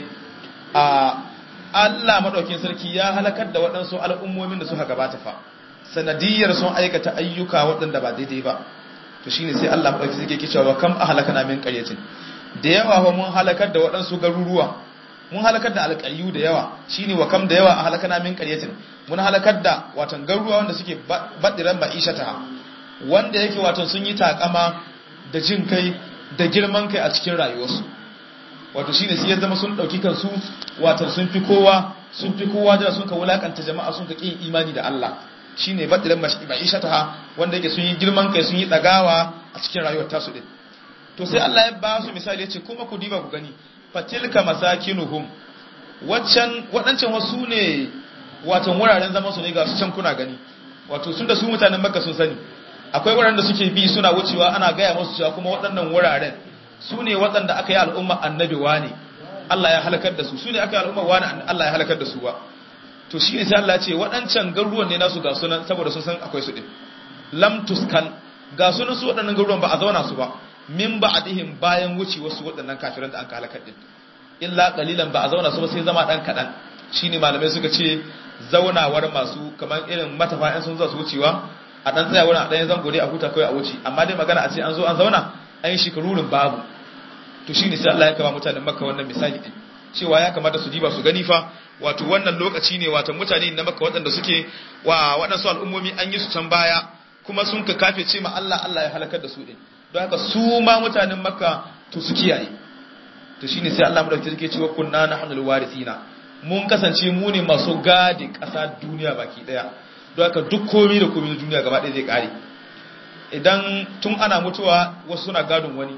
a Allah madaukakin sarki ya halakar da waɗansu al'ummomin da suka gabata fa sanadiyar sun aikata ayyuka waɗanda ba daidai ba to shine sai Allah madaukakin sarki yake cewa kam ahlakana min qaryatin da yawa fa mun halakar da waɗansu garuruwa mun halakar da alƙaryu da yawa shine wa kam da yawa ahlakana min qaryatin mun halakar da watan garuruwa wanda suke badiran ma'ishata wanda yake watan sun yi takama da jin kai da girman kai a cikin rayuwarsu wato shine sai ya zama sun dauki kansu watan sun fi kowa sun fi kowa da sun ka wulakanta jama'a sun ka kin imani da Allah shine badiran ma'ishata wanda yake sun yi girman kai sun yi dagawa a cikin rayuwar tasu din to sai Allah ya ba su misali ya ce kuma ku diba ku gani fatilka masakinuhum waccan waɗancan wasu ne watan wuraren zaman su ne ga su can kuna gani wato sun da su mutanen makka sun sani akwai wuraren da suke bi suna wucewa ana gaya musu cewa kuma waɗannan wuraren su ne waɗanda aka yi al'umma annabi wane Allah ya halakar da su su ne aka yi al'umma wane Allah ya halakar da su ba to shi ne sai Allah ya ce waɗancan garuruwan ne nasu ga sunan saboda sun san akwai su din lam tuskan ga sunan su waɗannan garuruwan ba a zauna su ba min ba'dihim bayan wuce wasu waɗannan kafiran da an ka halakar din illa qalilan ba a zauna su ba sai zama dan kadan shine malamai suka ce zaunawar masu kamar irin matafa sun zo su wucewa a dan tsaya wurin a dan zango dai a huta kai a wuce amma dai magana a ce an zo an zauna an yi shikarurin babu to shine sai Allah ya kama mutanen Makka wannan misali din cewa ya kamata su diba su gani fa wato wannan lokaci ne wato mutane na Makka waɗanda suke wa waɗansu al'ummomi an yi su can baya kuma sun ka kafe ce ma Allah Allah ya halakar da su din don haka su ma mutanen Makka to su kiyaye to shine sai Allah madauki yake cewa kunna nahnul warithina mun kasance mu ne masu gadi ƙasa duniya baki daya don haka duk komai da komai na duniya gaba ɗaya zai kare idan tun ana mutuwa wasu suna gadon wani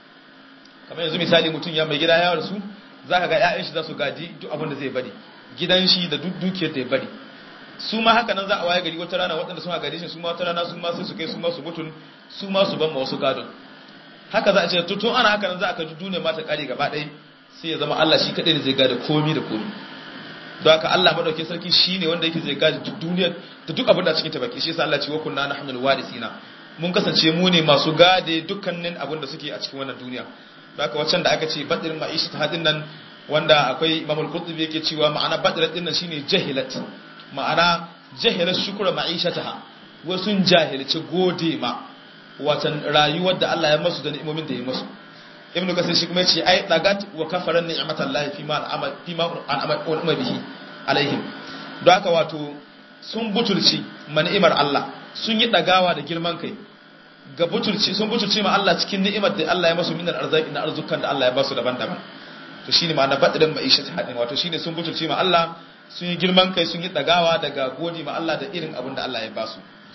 kamar yanzu misali mutum ya mai gida ya rasu za ka ga 'ya'yan shi za su gaji duk abin da zai bari gidan shi da duk dukiyar da ya bari su ma haka nan za a waye gari wata rana waɗanda suna gadi shi su ma wata rana su ma sai su kai su ma su mutun su ma su ban ma wasu gadon haka za a ce tun ana haka nan za a ka duniya ma ta kare gaba ɗaya sai ya zama Allah shi kaɗai ne zai gada komi da komi don haka Allah madaukakin sarki shi ne wanda yake zai gada duk duniya da duk abin da cikin ta baki shi yasa Allah ce wa kunna nahnu warisina mun kasance mu ne masu gade dukkanin abin da suke a cikin wannan duniya don haka waccan da aka ce badrin ma'ishi ta hadin nan wanda akwai imamul qurtubi yake cewa ma'ana badrat din nan shine jahilat ma'ana jahilat shukra ma'ishataha wasu jahilci gode ma watan rayuwar da Allah ya masu da ni'imomin da ya masu ibnu kasir shi kuma yace ai dagat wa kafaran ni'matallahi fi ma al'amal fi ma al'amal bihi alaihim don haka wato sun butulci ni'imar Allah sun yi dagawa da girman kai ga butulci sun butulci ma Allah cikin ni'imar da Allah ya masu minar arzaki na arzukan da Allah ya basu daban-daban to shine ma'ana badrin ma'isha ta hadin wato shine sun butulci ma Allah sun yi girman kai sun yi dagawa daga godi ma Allah da irin abin da Allah ya basu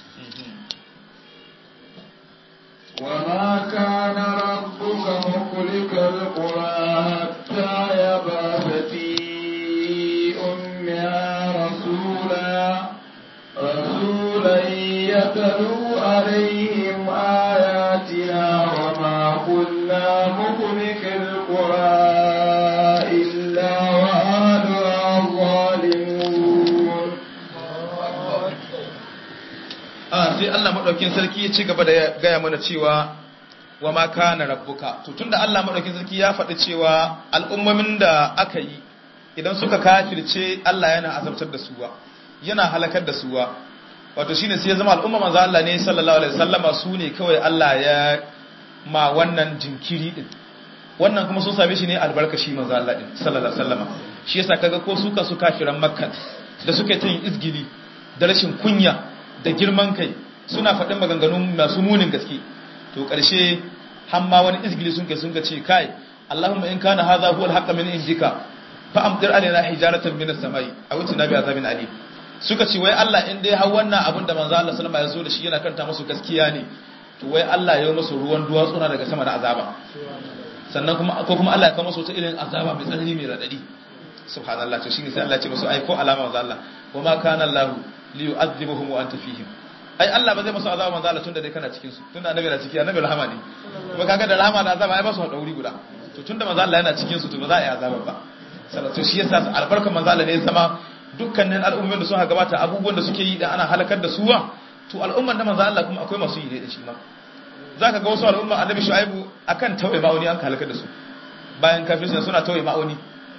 وما كان ربك مخلق القرى حتى يبعث في أمها رسولا رسولا يتلو عليهم آياتنا وما كنا مخلق القرى إلا وأهلها ظالمون a sai Allah madaukin sarki ya ci gaba da gaya mana cewa wa ma kana rabbuka to tunda Allah madaukin sarki ya faɗi cewa al'ummomin da aka yi idan suka kafirce Allah yana azabtar da suwa yana halakar da suwa wato shine sai ya zama al'umma manzo Allah ne sallallahu alaihi wasallama su ne kawai Allah ya ma wannan jinkiri din wannan kuma sun same shi ne albarkashi manzo Allah din sallallahu alaihi wasallama shi yasa kaga ko su su kafiran makka da suka yi yin izgili da rashin kunya da girman kai suna faɗin maganganun masu munin gaske to ƙarshe hamma wani izgili sun kai sun ga ce kai Allahumma in kana hadha huwa al-haqq min indika fa amtir alaina hijaratan min as-samai aw itina bi azabin alim suka ce wai Allah in dai har wannan abin da manzo Allah sallama ya zo da shi yana kanta musu gaskiya ne to wai Allah ya yi musu ruwan duwatsuna daga sama da azaba sannan kuma ko kuma Allah ya kawo musu wata irin azaba mai tsanani mai radadi subhanallah to shine sai Allah ya ce musu ai ko alama manzo Allah wa ma kana Allah li yu'adhibuhum wa anta fihim ai Allah ba zai musu azaba manzo Allah tunda dai kana cikin su tunda annabi na ciki annabi rahama ne kuma kaga da rahama da azaba ai ba su haɗa wuri guda to tunda manzo Allah yana cikin su to ba za a yi azaba ba salatu shi yasa albarkar manzo Allah ne ya zama dukkanin al'ummomin da suka gabata abubuwan da suke yi da ana halakar da suwa to al'umman da manzo Allah kuma akwai masu yi da shi ma zaka ga wasu al'umma annabi Shu'aibu akan tauye ma'auni an halakar da su bayan kafirci suna tauye ma'auni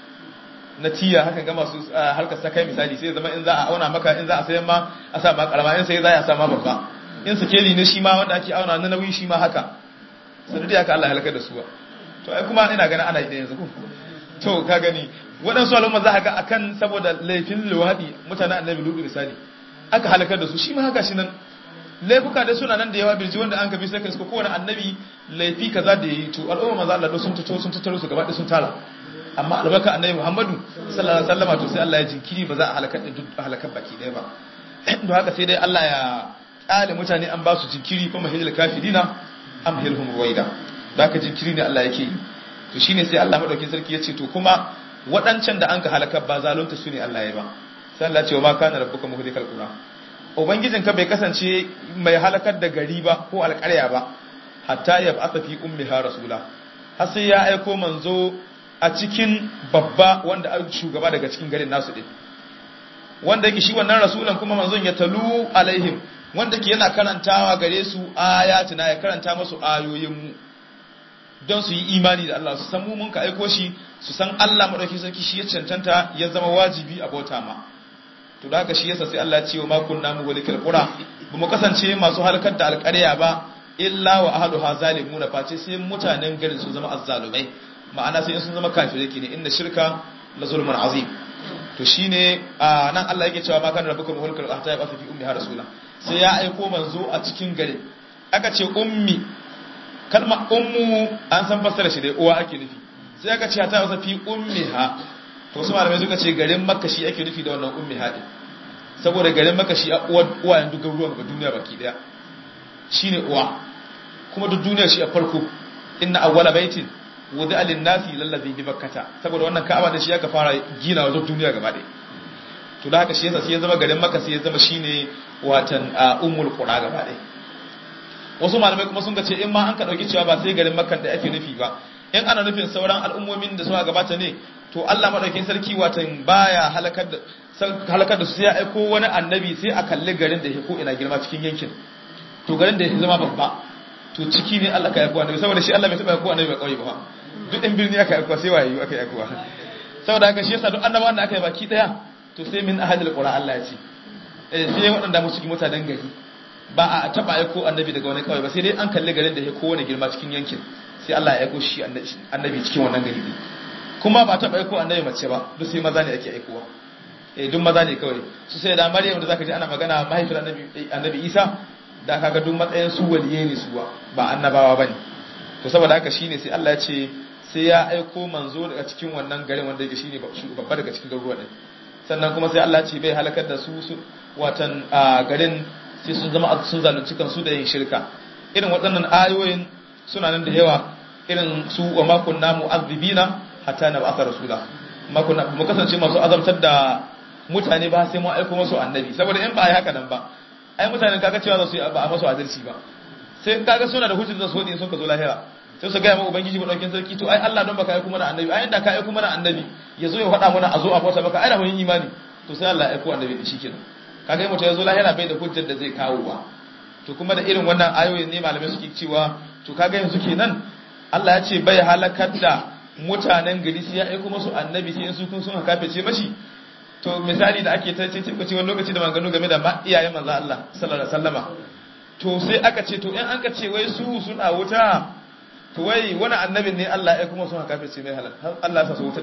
na tiya haka ga masu harkar sakai misali sai zama in za a auna maka in za a sayan ma a sa ma karama in sai za a sa ma babba in sakeli ne shi ma wanda ake auna na nauyi shi ma haka sanadi haka Allah ya halakar da suwa to ai kuma ina ganin ana yi da yanzu ko to ka gani waɗansu al'umma za a ga akan saboda laifin luwaɗi mutanen annabi lutu misali aka halakar da su shi ma haka shi nan laifuka da suna nan da yawa birji wanda an gabi sai ka kowane annabi laifi kaza da yayi to al'umma maza Allah sun tattaro sun tattaro su gaba sun tara amma albarka annabi Muhammadu sallallahu alaihi wasallam to sai Allah ya jinkiri ba za a halakar da duk halakar baki ɗaya ba don haka sai dai Allah ya ƙale mutane an ba su jinkiri fa mahilul kafirina amhilhum ruwaida da haka jinkiri ne Allah yake yi to shine sai Allah madaukin sarki ya ce to kuma waɗancan da an ka halakar ba zalunta su ne Allah ya ba sai Allah ce wa ma kana rabbuka muhlikal qura ubangijinka bai kasance mai halakar da gari ba ko alƙarya ba hatta ya ba'atha fi ummiha rasula har sai ya aiko manzo a cikin babba wanda a shugaba daga cikin garin nasu din wanda yake shi wannan rasulan kuma manzon ya talu alaihim wanda ke yana karantawa gare su ayatina ya karanta musu ayoyin mu don su yi imani da Allah su san mu mun ka aiko shi su san Allah madauki sarki shi ya cancanta ya zama wajibi a bauta ma to da haka shi yasa sai Allah ya ce wa ma kunna mu walikal qura ba mu kasance masu halakar da alƙarya ba illa wa ahluha zalimuna face sai mutanen garin su zama azzalumai ma'ana sai sun zama kafirai ne inna shirka la zulmun azim to shine nan Allah yake cewa ma kana rabbuka muhlikal hatta ya fi ummi rasula sai ya aiko manzo a cikin garin aka ce ummi kalma ummu an san fassara shi dai uwa ake nufi sai aka ce ta wasa fi ummiha to su malamai suka ce garin makka shi ake nufi da wannan ummiha din saboda garin makka shi a uwa uwayen duk garuruwan ga duniya baki daya shine uwa kuma duk duniya shi a farko inna awwala baitin wudi'a lin-nasi lallazi bi bakkata saboda wannan ka'aba da shi aka fara gina wa duniya gaba ɗaya to da haka shi yasa sai ya zama garin makka sai ya zama shine watan ummul qura gaba ɗaya wasu malamai kuma sun ga ce in ma an ka dauki cewa ba sai garin makkan da ake nufi ba in ana nufin sauran al'ummomin da suka gabata ne to Allah madaukakin sarki watan baya halakar da halakar da su sai ya aiko wani annabi sai a kalli garin da yake ko ina girma cikin yankin to garin da yake zama babba to ciki ne Allah ka aiko annabi saboda shi Allah bai taba aiko annabi ba kauye ba duk ɗan birni aka aiko sai waye aka aiko saboda haka shi yasa duk annabawan da aka yi baki daya to sai min ahadul qura Allah ya ce eh sai waɗanda mu cikin mutanen gari ba a taba aiko annabi daga wani kawai ba sai dai an kalli garin da ya kowane girma cikin yankin sai Allah ya aiko shi annabi cikin wannan gari ne kuma ba taba aiko annabi mace ba duk sai maza ne ake aikowa eh duk maza ne kawai su sai da Maryam da zaka ji ana magana mahaifiyar annabi annabi Isa da kaga duk matsayin su waliye ne su ba annabawa bane to saboda haka shine sai Allah ya ce sai ya aiko manzo daga cikin wannan garin wanda yake shine babba daga cikin garuruwa din sannan kuma sai Allah ya ce bai halakar da su watan garin sai sun zama sun zalunci kansu da yin shirka irin waɗannan ayoyin suna nan da yawa irin su wa makon namu azibina hatta na ba'asa rasula mu kasance masu azabtar da mutane ba sai mu aiko masu annabi saboda in ba a yi haka nan ba ai mutanen kaga cewa za su yi ba a masu adalci ba sai kaga suna da hujjar da su in sun ka zo lahira sai su gaya ma ubangiji madaukin sarki to ai Allah don baka aiko mana annabi ai inda ka aiko mana annabi ya zo ya faɗa mana a zo a bauta maka ai da mun imani to sai Allah ya aiko annabi da shi kenan kaga yi mutum ya zo lahira bai da hujjar da zai kawo ba to kuma da irin wannan ayoyin ne malamai suke cewa to kaga yanzu kenan Allah ya ce bai halakar da mutanen gari sai ya aiko musu annabi sai su kun sun kafece mashi to misali da ake tace ce wani lokaci da maganganu game da iyayen manzo Allah sallallahu alaihi wasallama to sai aka ce to in an ka ce wai su suna wuta to wai wani annabin ne Allah ya aiko musu kafece mai halal Allah ya sa su wuta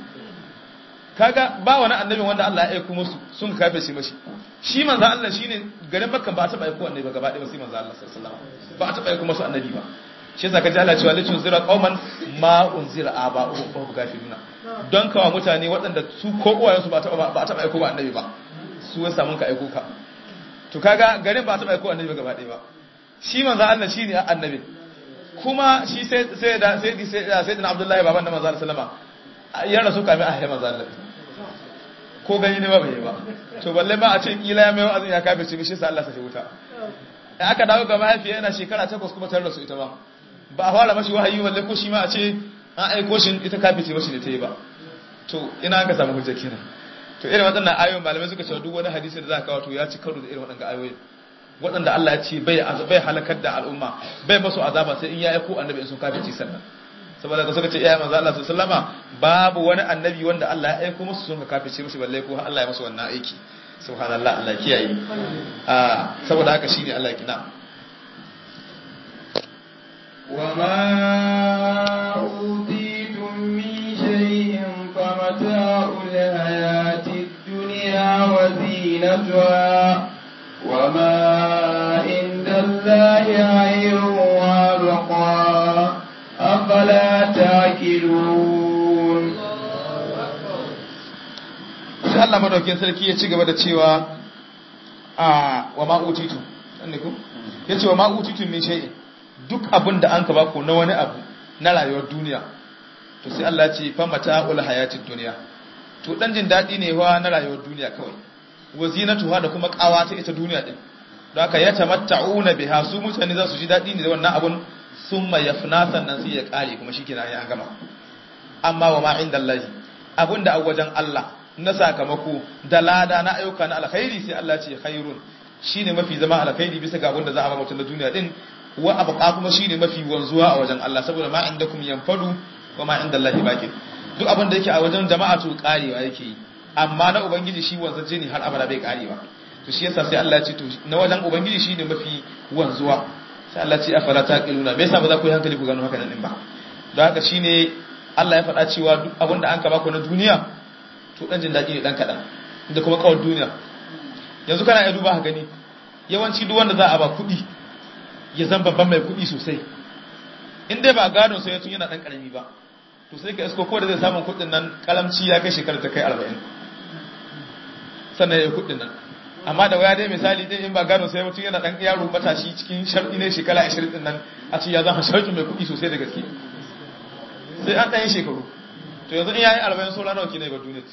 kaga ba wani annabin wanda Allah ya aiko musu sun kafe shi mashi shi manzo Allah shine garin Makka ba ta ba aiko annabi ba gaba ɗaya sai manzo Allah sallallahu alaihi wasallam ba ta ba aiko musu annabi ba shi yasa kaji Allah cewa litun zira qauman ma unzira aba'uhum fa hum kafiruna don kawa mutane waɗanda su ko uwayensu ba ta ba ta ba aiko ba annabi ba su ya samu ka aiko ka to kaga garin ba ta ba aiko annabi ba gaba ɗaya ba shi manzo Allah shine annabi kuma shi sai sai da sai sai da Abdullahi baban da manzo Allah sallama ya rasu kamin a haifa manzo Allah ko gani ne ba bai ba to balle ma a ce kila ya mai wa'azin ya kafirce mishi sai Allah sa wuta da aka dawo ga mahaifiya yana shekara takwas kuma tare da su ita ba ba a fara mashi wahayi balle ko shi ma a ce an aiko shi ita kafirce mashi ne ta yi ba to ina an ka samu hujja kenan to irin waɗannan ayoyin malamai suka ce duk wani hadisi da za ka kawo to ya ci karo da irin waɗannan ayoyin waɗanda Allah ya ce bai bai halakar da al'umma bai masu azaba sai in ya aiko annabi in sun kafirci sannan saboda ka suka ce iyayen manzo Allah sallama babu wani annabi wanda Allah ya aiko musu sun ka kafirce musu balle ko Allah ya musu wannan aiki subhanallah Allah kiyaye ah saboda haka shine Allah ya kina وما أوتيتم من شيء فمتاع الحياة الدنيا وزينتها وما عند الله خير وابقى أفلا تاكلون sai Allah madaukakin sarki ya ci gaba da cewa a wa ma utitu ne ko yace wa ma utitu min shay'in duk abin da an ka ba ku na wani abu na rayuwar duniya to sai Allah ya ce fa mata'ul hayatid dunya to dan jin dadi ne wa na rayuwar duniya kawai wazinatuha da kuma kawa ta ita duniya din don haka ya tamatta'una biha su mutane za su ji dadi ne da wannan abun summa yafna sannan sai ya kare kuma shikenan ya gama amma wa ma indallahi abunda a wajen Allah na sakamako da lada na ayyuka na alkhairi sai Allah ce khairun shine mafi zama alkhairi bisa ga abunda za a ba mutum na duniya din wa abqa kuma shine mafi wanzuwa a wajen Allah saboda ma indakum yanfadu wa ma indallahi baqi duk abin da yake a wajen jama'a to karewa yake yi amma na ubangiji shi wanzaje ne har abada bai karewa to shi yasa sai Allah ya ce to na wajen ubangiji shine mafi wanzuwa sai Allah ya ce afala taqiluna me yasa ba za ku yi hankali ku gano haka nan din ba don haka shine Allah ya faɗa cewa duk abin da an ka baku na duniya to dan jin daɗi ne dan kaɗan da kuma kawar duniya yanzu kana iya duba ka gani yawanci duk wanda za a ba kuɗi ya zan babban mai kuɗi sosai in dai ba gado sai tun yana ɗan ƙarami ba to sai ka isko ko da zai samun kuɗin nan kalamci ya kai shekarar ta kai arba'in sannan ya yi kuɗin nan amma da waya dai misali dai in ba gado sai mutum yana ɗan yaro matashi cikin sharɗi ne shekara ashirin ɗin nan a ce ya zama sharɗi mai kuɗi sosai da gaske sai an ɗayan shekaru to yanzu in ya yi arba'in sola nawa kina yi ba duniya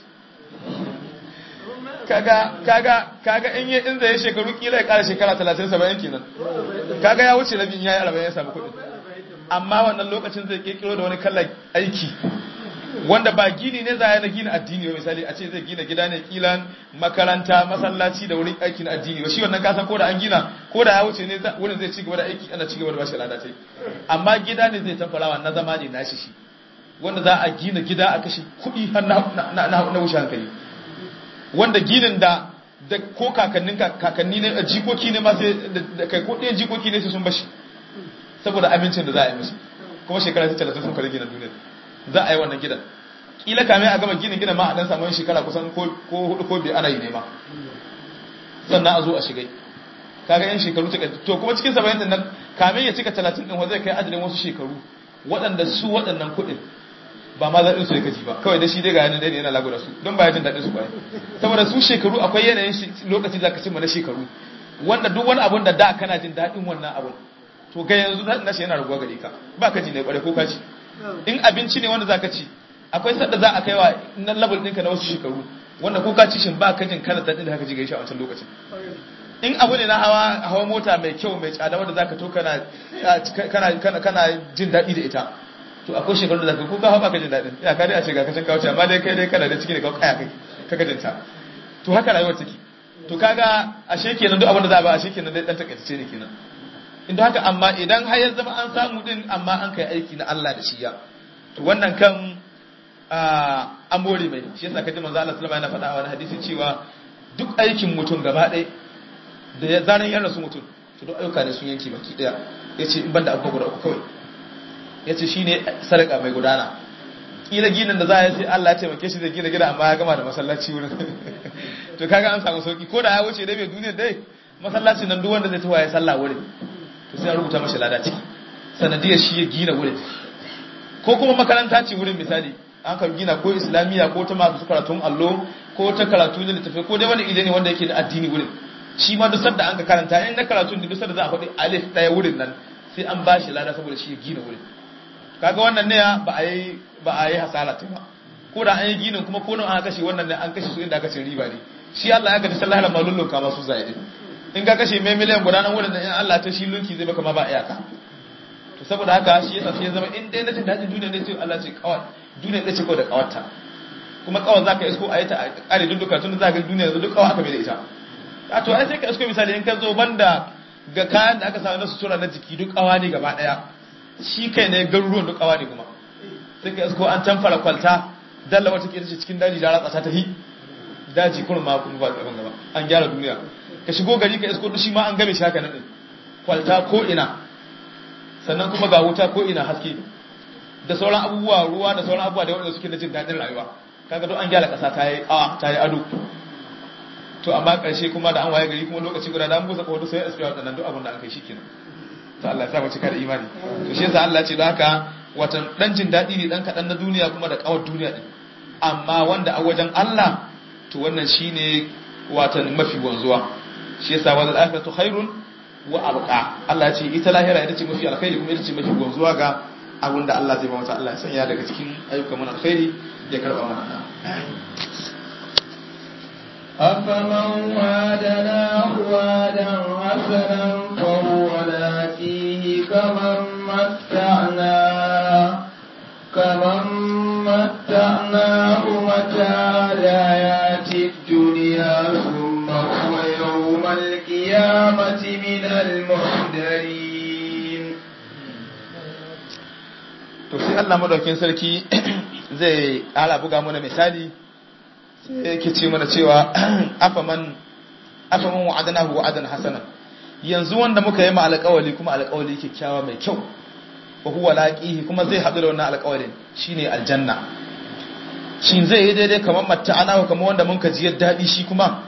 kaga kaga kaga in yi in zai shekaru kila ya kara shekara 30 70 kenan kaga ya wuce rabin yayi 40 ya samu kuɗi amma wannan lokacin zai kirkiro da wani kallon aiki wanda ba gini ne za na gina addini ba misali a ce zai gina gida ne kilan makaranta masallaci da wurin aiki na addini ba shi wannan kasan ko da an gina ko da ya wuce ne wurin zai ci gaba da aiki ana ci gaba da bashi lada ce amma gida ne zai tafarawa na zama ne nashi shi wanda za a gina gida a kashe kuɗi har na wuce hankali wanda ginin da da ko kakannin kakanni ne jikoki ne ma sai da kai ko ɗayan jikoki ne sai sun bashi saboda amincin da za a yi musu kuma shekara ta talatin sun kare gina duniya za a yi wannan gidan kila kame a gama ginin gidan ma a dan samu yin shekara kusan ko hudu ko biyar ana yi ne ma sannan a zo a shigai kaga yan shekaru ta to kuma cikin saba'in din nan kame ya cika talatin din wa zai kai ajalin wasu shekaru waɗanda su waɗannan kuɗin ba ma zaɗin su ya kaji ba kawai da shi dai ga yanar dai yana lagu da su don ba ya jin daɗin su kwaye saboda su shekaru akwai yanayin lokaci za ka cimma na shekaru wanda duk wani abun da da kana jin daɗin wannan abun to ga yanzu na shi yana raguwa gare ka ba ka ji ne kwarai ko ka ci in abinci ne wanda za ka ci akwai sadda za a kai wa na level ɗinka na wasu shekaru wanda ko ka ci shin ba ka jin kana daɗin da haka ji gaishe a wancan lokacin in abu ne na hawa hawa mota mai kyau mai tsada wanda zaka to kana kana kana jin daɗi da ita to akwai shekaru da zaka ko ka haɓa ka jin daɗin ya ka dai a ce ga kacin kawo amma dai kai dai kana da ciki ne ka kaya kai ka ka jinta to haka rayuwar take to kaga ashe kenan duk abin da za a ba ashe kenan dai dan takaitace ne kenan inda haka amma idan har ya zama an samu din amma an kai aiki na Allah da shi ya to wannan kan an more mai shi yasa kaji manzo Allah sallallahu alaihi wasallam yana faɗa a wani hadisi cewa duk aikin mutum gaba ɗaya da ya zanen yan rasu mutum to duk ayyuka ne sun yanke baki ɗaya yace in banda abubuwa guda uku kawai yace shine sadaka mai gudana kila ginin da za a yi sai Allah ya taimake shi da gina gida amma ya gama da masallaci wurin to kaga an samu sauki ko da ya wuce dai bai duniya dai masallaci nan duk wanda zai tawa ya sallah wurin to sai an rubuta mashi lada ciki sanadiyar shi ya gina wurin ko kuma makaranta ce wurin misali an ka gina ko islamiyya ko ta masu karatun allo ko ta karatu da littafi ko dai wani ide ne wanda yake da addini wurin shi ma duk sanda an ka karanta in na karatu da duk sanda za a faɗi alif ɗaya wurin nan sai an ba shi lada saboda shi ya gina wurin kaga wannan ne ba a yi ba a yi hasara ta ba ko da an yi ginin kuma ko nan an kashe wannan ne an kashe su inda aka ce riba ne shi Allah ya ga sallallahu alaihi wasallam kama su zai in ka kashe mai miliyan guda nan wurin da in Allah ta shi lunki zai baka ma ba iyaka to saboda haka shi yasa sai ya zama in dai na jin dadin duniya ne sai Allah ce kawai duniya ɗaya ce kawai da kawarta kuma kawai zaka isko a yi ta a kare dudduka tun da zaka duniya yanzu duk kawai aka bai da ita a to ai sai ka isko misali in ka zo banda ga kayan da aka samu na sutura na jiki duk kawa ne gaba daya shi kai ne garuruwan duk kawa ne kuma sai ka isko an tamfara kwalta dalla wata ke cikin daji da ratsa ta hi daji kurin ma kuma ba tsaban gaba an gyara duniya ka shigo gari ka isko shi ma an game shi haka nan kwalta ko ina sannan kuma ga wuta ko ina haske da sauran abubuwa ruwa da sauran abubuwa da wanda suke da jin daɗin rayuwa kaga don an gyara ƙasa ta yi awa ta yi ado to amma ƙarshe kuma da an waye gari kuma lokaci guda da an busa kawo sai asfiya waɗannan duk abin da an kai shi kenan to Allah ya sa mu cika da imani to shi yasa Allah ce da haka watan dan jin daɗi ne dan kaɗan na duniya kuma da ƙawar duniya din amma wanda a wajen Allah to wannan shine watan mafi wanzuwa shi yasa wal akhiratu khairun wa abqa Allah ya ce ita lahira ita ce mafi alkhairi kuma ita ce mafi wanzuwa ga abin da Allah zai ba mata Allah ya sanya daga cikin ayyukan mana alkhairi ya karba mana أفمن وعدناه وعدا حسنا فهو لاقيه كمن متعناه كمن متعناه متاع الحياة الدنيا ثم هو يوم القيامة من المحضرين to sai Allah madaukin sarki zai ala buga mana misali sai yake ce mana cewa afaman afaman wa'adnahu wa'adan hasana yanzu wanda muka yi ma alƙawali kuma alƙawali kyakkyawa mai kyau wa huwa laqihi kuma zai haɗu da wannan alƙawalin shine aljanna shin zai yi daidai kamar matta'ana kamar wanda mun ka jiyar daɗi shi kuma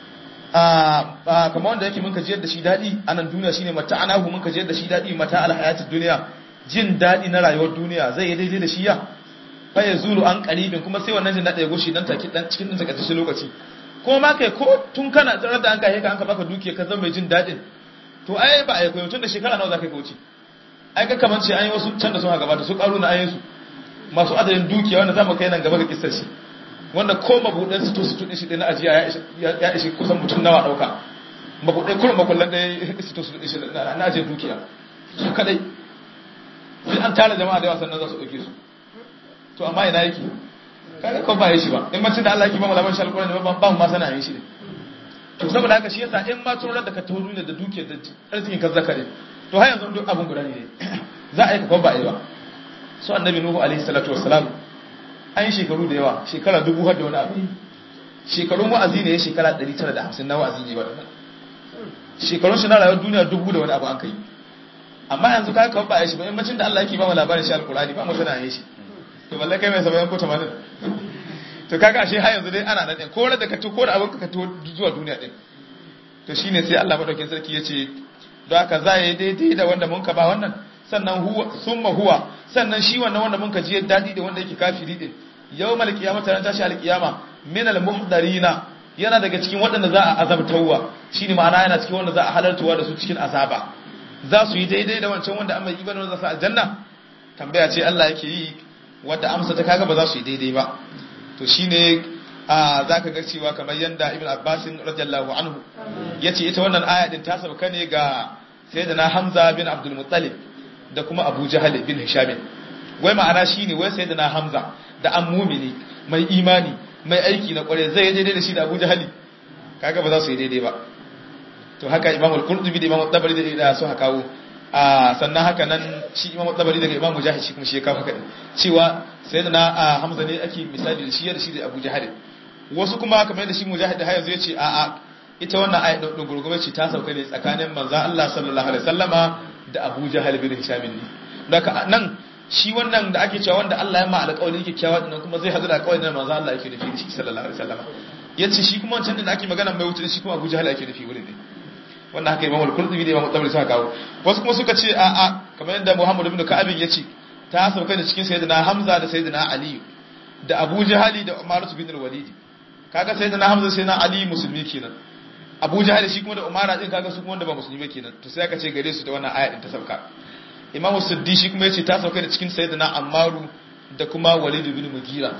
a kamar wanda yake mun ka jiyar da shi daɗi a nan duniya shine matta'ana mun ka jiyar da shi daɗi mata alhayatid duniya jin daɗi na rayuwar duniya zai yi daidai da shi ya fa ya zulu an qaribin kuma sai wannan jin daɗi ya gushi dan take dan cikin dan takaitaccen lokaci ko ma kai ko tun kana tsarar da an kai ka an ka baka dukiya ka zama mai jin daɗin to ai ba ai koyo tun da shekara nawa zaka ka wuce ai ga kaman ce an yi wasu can da sun gabata su karu na ayin su masu adadin dukiya wanda zamu kai nan gaba ga kissar shi wanda ko mabudan su to su tudin shi na ajiya ya ishi kusan mutum nawa dauka mabudai kullum makullan da su to su tudin shi na ajiya dukiya su kadai sai an tara jama'a da yawa sannan za su dauke su to amma ina yake kaga ko ba yi shi ba in mutum da Allah yake ba mu labarin shi alƙur'ani ba ba mu ma sana yin shi ne to saboda haka shi yasa in ma tun da ka tawo da dukiyar da arzikin ka zakare to har yanzu duk abun guda ne za a yi ka ba a yi ba su annabi nuhu alaihi salatu wassalam an yi shekaru da yawa shekara dubu har da wani abu shekarun wa'azi ne ya shekara 950 na wa'azi ne waɗannan shekarun shi na rayuwar duniya dubu da wani abu an kai amma yanzu ka kawo ba a yi shi ba yammacin da Allah yake ba mu labarin shi alkurani ba mu sana yin shi to balle kai mai saba'in ko tamanin to kaga ashe har yanzu dai ana nan ɗin ko da ka to ko da abin ka to zuwa duniya ɗin to shine sai Allah madaukakin sarki ya ce don haka za yi daidai da wanda mun ka ba wannan sannan huwa summa huwa sannan shi wannan wanda mun ka ji daɗi da wanda yake kafiri ɗin yawmal qiyamah ran tashi alqiyama min al muhdarina yana daga cikin waɗanda za a azabtawa shine ma'ana yana cikin wanda za a halartuwa da su cikin azaba za su yi daidai da wancan wanda amma ibanu wanda za su aljanna tambaya ce Allah yake yi wadda amsa ta kaga ba za su yi daidai ba to shine a zaka ga cewa kamar yanda ibn abbas radiyallahu anhu yace ita wannan aya din ta sauka ne ga sayyidina hamza bin abdul muttalib da kuma abu jahal bin hisham wai ma'ana shine wai sayyidina hamza da an mumini mai imani mai aiki na kware zai daidai da shi da abu jahal kaga ba za su yi daidai ba to haka imam al-qurtubi da imam at-tabari da su haka kawo a sannan haka nan shi imam at-tabari daga imam mujahid shi kuma shi ya kawo haka cewa sayyidina hamza ne ake misali da shi da shi da abu jahal wasu kuma kamar yadda shi mujahid har yanzu yace a a ita wannan ayat din gurgurbe ce ta sauka ne tsakanin manzon Allah sallallahu alaihi wasallama da Abu Jahal bin Hisham ne daga nan shi wannan da ake cewa wanda Allah ya ma alƙawari kyakkyawa din kuma zai hadu da alƙawarin da manzon Allah yake nufi shi sallallahu alaihi wasallama yace shi kuma wancan da ake magana mai wuce shi kuma Abu Jahal yake nufi wurin ne wannan haka Imam al-Qurtubi da Imam Tabari suka kawo wasu kuma suka ce a a kamar yadda Muhammad ibn Ka'ab yace ta sauka ne cikin sayyidina Hamza da sayyidina Ali da Abu Jahali da Umar bin al-Walid kaga sayyidina Hamza sai na Ali musulmi kenan Abu Jahal shi kuma da Umar din kaga su kuma wanda ba musulmi kenan to sai aka ce gare su da wannan aya din ta sauka Imam Siddi shi kuma yace ta sauka da cikin sayyidina Ammaru da kuma Walid bin Mughira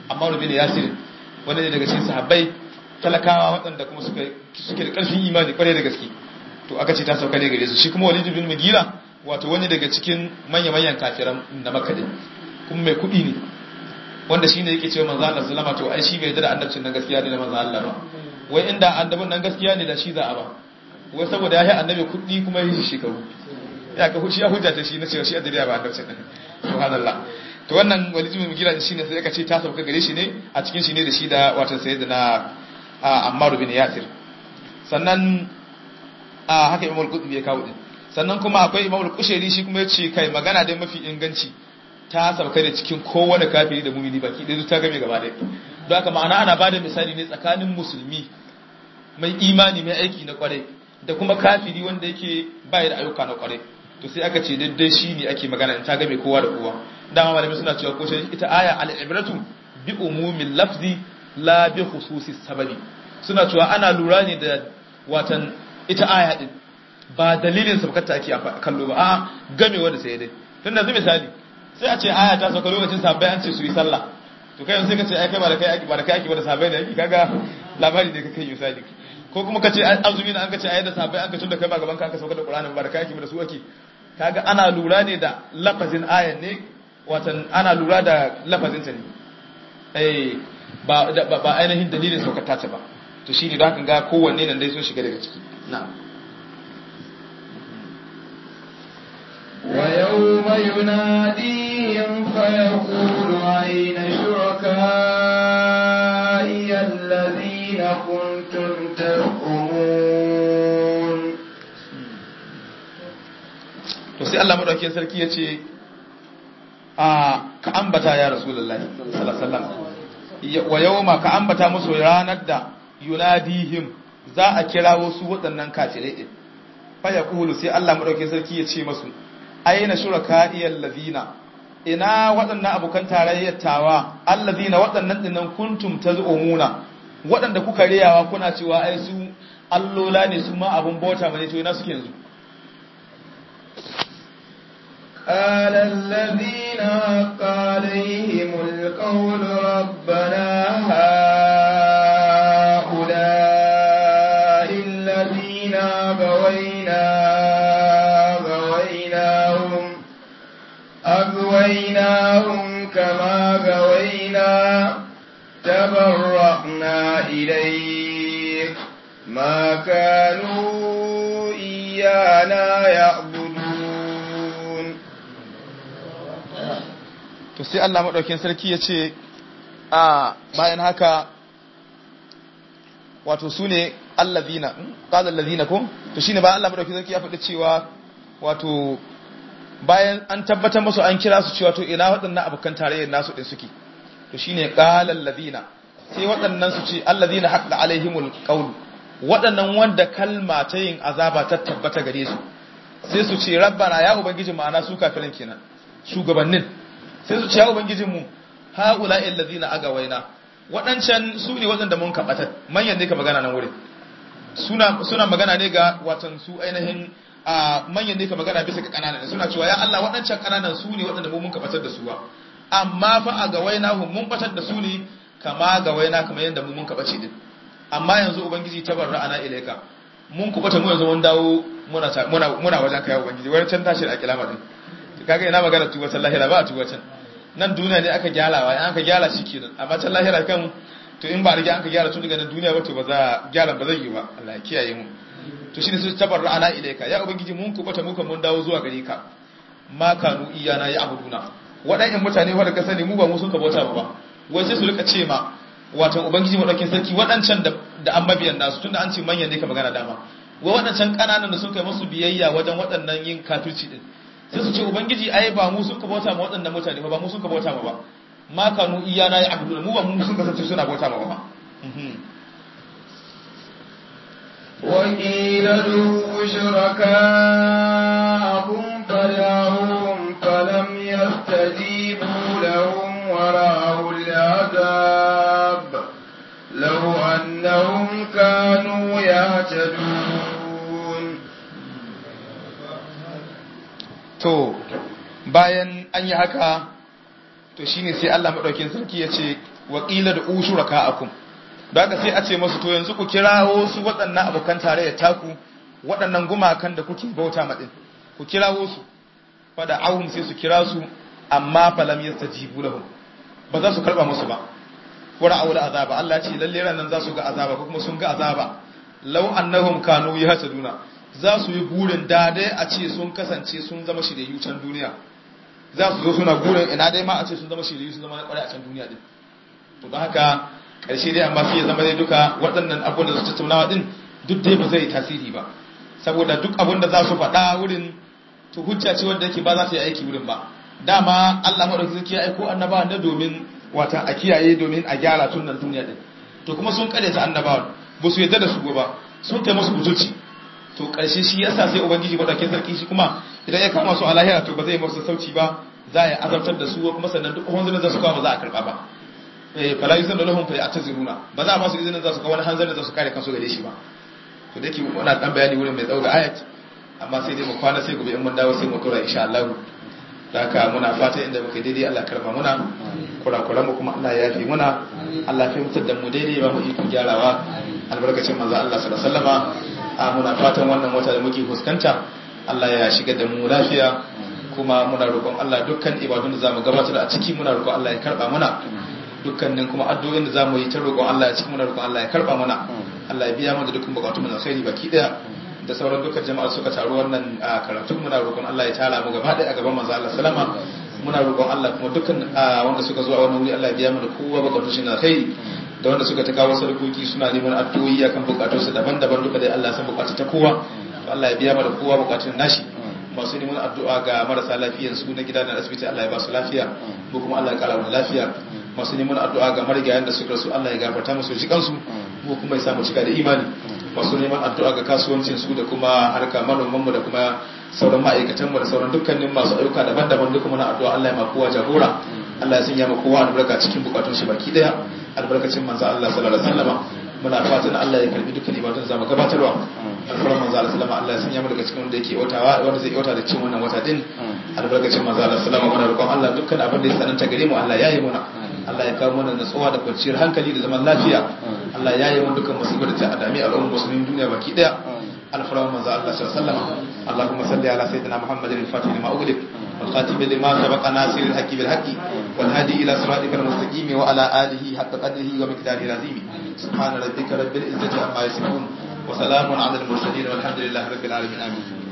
Ammar bin Yasir wanda ne daga cikin sahabbai talakawa waɗanda kuma suka suke da ƙarfin imani kwarai da gaske to aka ce ta sauka ne gare su shi kuma Walid bin Mughira wato wani daga cikin manya-manyan kafiran na Makka din kuma mai kuɗi ne wanda shine yake cewa manzo Allah sallama to ai shi bai da annabcin nan gaskiya ne da manzo Allah ba wai inda annabin nan gaskiya ne da shi za a ba wai saboda ya yi annabi kuɗi kuma ya yi shekaru ya ka shi ya hujja ta shi na cewa shi adiriya ba annabcin nan subhanallah to wannan walid bin mugira shi ne sai aka ce ta sauka gare shi ne a cikin shi ne da shi da wato sayyidina Ammar bin Yasir sannan a haka Imam al-Qutbi ya kawo din sannan kuma akwai Imam al-Kushairi shi kuma ya ce kai magana dai mafi inganci ta sauka da cikin kowane kafiri da mumini baki ɗaya ta game gaba ɗaya don haka ma'ana ana bada misali ne tsakanin musulmi mai imani mai aiki na kwarai da kuma kafiri wanda yake bayar da ayyuka na kwarai to sai aka ce daidai shi ne ake magana in ta game kowa da kowa dama malamai suna cewa ko ita aya al-ibratu bi umumin lafzi la bi khususi sababi suna cewa ana lura ne da watan ita aya din ba dalilin sabkata ake kallo ba a gamewa da sai dai tunda yanzu misali sai a ce aya ta sauka lokacin sahabbai an ce su yi sallah to kai sai ka ce ai kai ba da kai ake ba da kai ake ba da sahabbai ne ake kaga labari ne ka kai misali ko kuma ka ce azumi na an ka ce ai da sahabbai an ka tunda kai ba gaban ka aka sauka da qur'ani ba da kai ake ba da su ake kaga ana lura ne da lafazin ayan ne watan ana lura da lafazin ta ne eh ba ba ainihin dalilin saukar ta ba to shine da haka ga kowanne nan dai sun shiga daga ciki na'am ويوم يناديهم فيقول أين شركائي الذين كنتم تزعمون to sai Allah madaukakin sarki ya ce a ka ambata ya rasulullahi sallallahu alaihi wasallam wa yawma ka ambata musu ranar da yunadihim za a kira wasu waɗannan kafirai din fa yaqulu sai Allah madaukakin sarki ya ce musu aina shuraka'iyal ladina ina waɗannan abokan tarayyar tawa allazina waɗannan dinnan kuntum tazumuna waɗanda kuka riyawa kuna cewa ai su allola ne su ma abun bauta bane to ina suke yanzu قال الذين حق عليهم القول ربنا هؤلاء الذين بوينا أغويناهم كما غوينا تبرأنا إليك ما كانوا إيانا يعبدون to sai Allah madaukakin sarki ya ce a bayan haka wato su ne allazina qala allazina ko to shine bayan Allah madaukakin sarki ya faɗi cewa wato bayan an tabbatar musu an kira su cewa to ina waɗannan abokan tarayyar nasu ɗin suke to shine qalal ladina sai waɗannan su ce alladina haqqa alaihimul qawl waɗannan wanda kalma ta yin azaba ta tabbata gare su sai su ce rabbana ya ubangiji ma'ana su kafirin kenan shugabannin sai su ce ya ubangijin mu haula alladina agawaina waɗancan su ne waɗanda mun kabatar manyan ne ka magana nan wurin suna suna magana ne ga watan su ainihin a manyan ne ka magana bisa ga kananan suna cewa ya Allah waɗancan kananan su ne waɗanda mu mun ka batar da su ba amma fa a ga waina hum mun batar da su ne kama ga waina kamar yadda mu mun ka bace din amma yanzu ubangiji tabarra ana ilaika mun ku bata mu yanzu mun dawo muna muna muna wajen kai ubangiji wani can tashi a kilama din kaga ina magana tuwa can lahira ba a tuwa can nan duniya ne aka gyarawa in aka gyara shi kenan amma can lahira kan to in ba a rige an ka gyara tun daga nan duniya ba to ba za gyara ba zai yi ba Allah ya kiyaye mu to shine su tabarra ana ilaika ya ubangiji mun kubata mu kan mun dawo zuwa gare ka ma kanu iyana ya abuduna waɗannan mutane wanda ka sani mu ba mu sun ka bauta ba wai sai su rika ce ma wato ubangiji madaukin sarki waɗancan da da an mabiyan nasu tunda an ce manyan ne ka magana dama wai waɗancan kananan da sun kai musu biyayya wajen waɗannan yin kafirci din sai su ce ubangiji ai ba mu sun ka bauta ma waɗannan mutane ba mu sun ka bauta ma ba ma kanu iyana ya abuduna mu ba mu sun kasance suna bauta ma ba وقيل ادعوا شركاءكم فدعوهم فلم يستجيبوا لهم ورأوا العذاب لو أنهم كانوا يهتدون to bayan an yi haka to shine sai Allah madaukin sarki ya ce wa qila da ushurakaakum daga sai a ce masu to yanzu ku kirawo su waɗannan abokan tarayya taku waɗannan gumakan da kuke bauta ma din ku kirawo su fada ahum sai su kira su amma falam yastajibu lahum ba za su karba musu ba wara aure azaba Allah ce lalle ranan za su ga azaba ko kuma sun ga azaba law annahum kanu yahtaduna za su yi burin da dai a ce sun kasance sun zama shiryayyu can duniya za su zo suna burin ina dai ma a ce sun zama shiryayyu sun zama na kware a can duniya din to don haka karshe dai amma sai ya zama dai duka waɗannan abubuwan da su tattaunawa din duk dai ba zai tasiri ba saboda duk abin da za su faɗa wurin to hujja ce wanda yake ba za ta yi aiki wurin ba dama Allah madaukakin sarki ya aiko annabawa ne domin wata a kiyaye domin a gyara tun nan duniya din to kuma sun kare ta annabawa ba su yadda da su ba sun kai musu butulci to karshe shi yasa sai ubangiji madaukakin sarki shi kuma idan ya kama su a lahira to ba zai musu sauci ba za a azabtar da su kuma sannan duk hanzarin da su kawo ba za a karba ba eh fala yusan da lahum fa ya'taziruna ba za a ba su izinin za su ga wani hanzarin da su kare kansu gare shi ba to dake wannan dan bayani wurin mai tsawo da ayat amma sai dai mu kwana sai gobe in mun dawo sai mu tura insha Allah da haka muna fata inda muka daidai Allah karba muna kurakuran mu kuma Allah ya yafi muna Allah ya fitar da mu daidai ba mu iko gyarawa albarkacin manzo Allah sallallahu alaihi wasallama a muna fatan wannan wata da muke fuskanta Allah ya shiga da mu lafiya kuma muna roƙon Allah dukkan ibadun da zamu gabatar a ciki muna roƙon Allah ya karba muna dukkanin kuma addu'o'in da zamu yi ta roƙon Allah ya ciki muna roƙon Allah ya karba muna Allah ya biya mana dukkan bukatun mu na alkhairi baki daya da sauran dukkan jama'a suka taru wannan karatun muna roƙon Allah ya tara mu gaba ɗaya a gaban manzo Allah sallama muna roƙon Allah kuma dukkan wanda suka zo a wannan wuri Allah ya biya mana kowa bukatun shi na kai da wanda suka ta kawo sarkoki suna neman addu'o'i akan bukatun su daban-daban duka dai Allah ya san bukatun ta kowa Allah ya biya mana kowa bukatun nashi masu neman addu'a ga marasa lafiyan su na gida da asibiti Allah ya ba su lafiya ko kuma Allah ya kara mu lafiya masu neman addu'a ga marigayen da suka rasu Allah ya gafarta musu ji kansu ko kuma ya samu cika da imani masu neman addu'a ga kasuwancin su da kuma harka manoman mu da kuma sauran ma'aikatan mu da sauran dukkanin masu ayyuka daban-daban duka muna addu'a Allah ya ma kowa jagora Allah ya sanya ma kowa albarka cikin bukatun shi baki daya albarkacin manzo Allah sallallahu alaihi wasallam muna fatan Allah ya karbi dukkan ibadun zamu gabatarwa alfaran manzo Allah sallama Allah ya sanya mu daga cikin wanda yake watawa wanda zai wata da cikin wannan wata din albarkacin manzo Allah sallama muna roƙon Allah dukkan abin da ya sananta gare mu Allah ya yi muna Allah ya kawo mana natsuwa da kwanciyar hankali da zaman lafiya Allah ya yi mana dukkan musibar da ta adami al'ummar musulmin duniya baki daya alfaran manzo Allah sallallahu alaihi wasallam Allahumma salli ala sayyidina Muhammadin al-fatih lima ughliq والخاتم لما سبق ناصر الحق بالحق والهادي إلى صراطك المستقيم وعلى آله حق قدره ومقداره العظيم سبحان ربك رب العزة عما يصفون وسلام على المرسلين والحمد لله رب العالمين آمين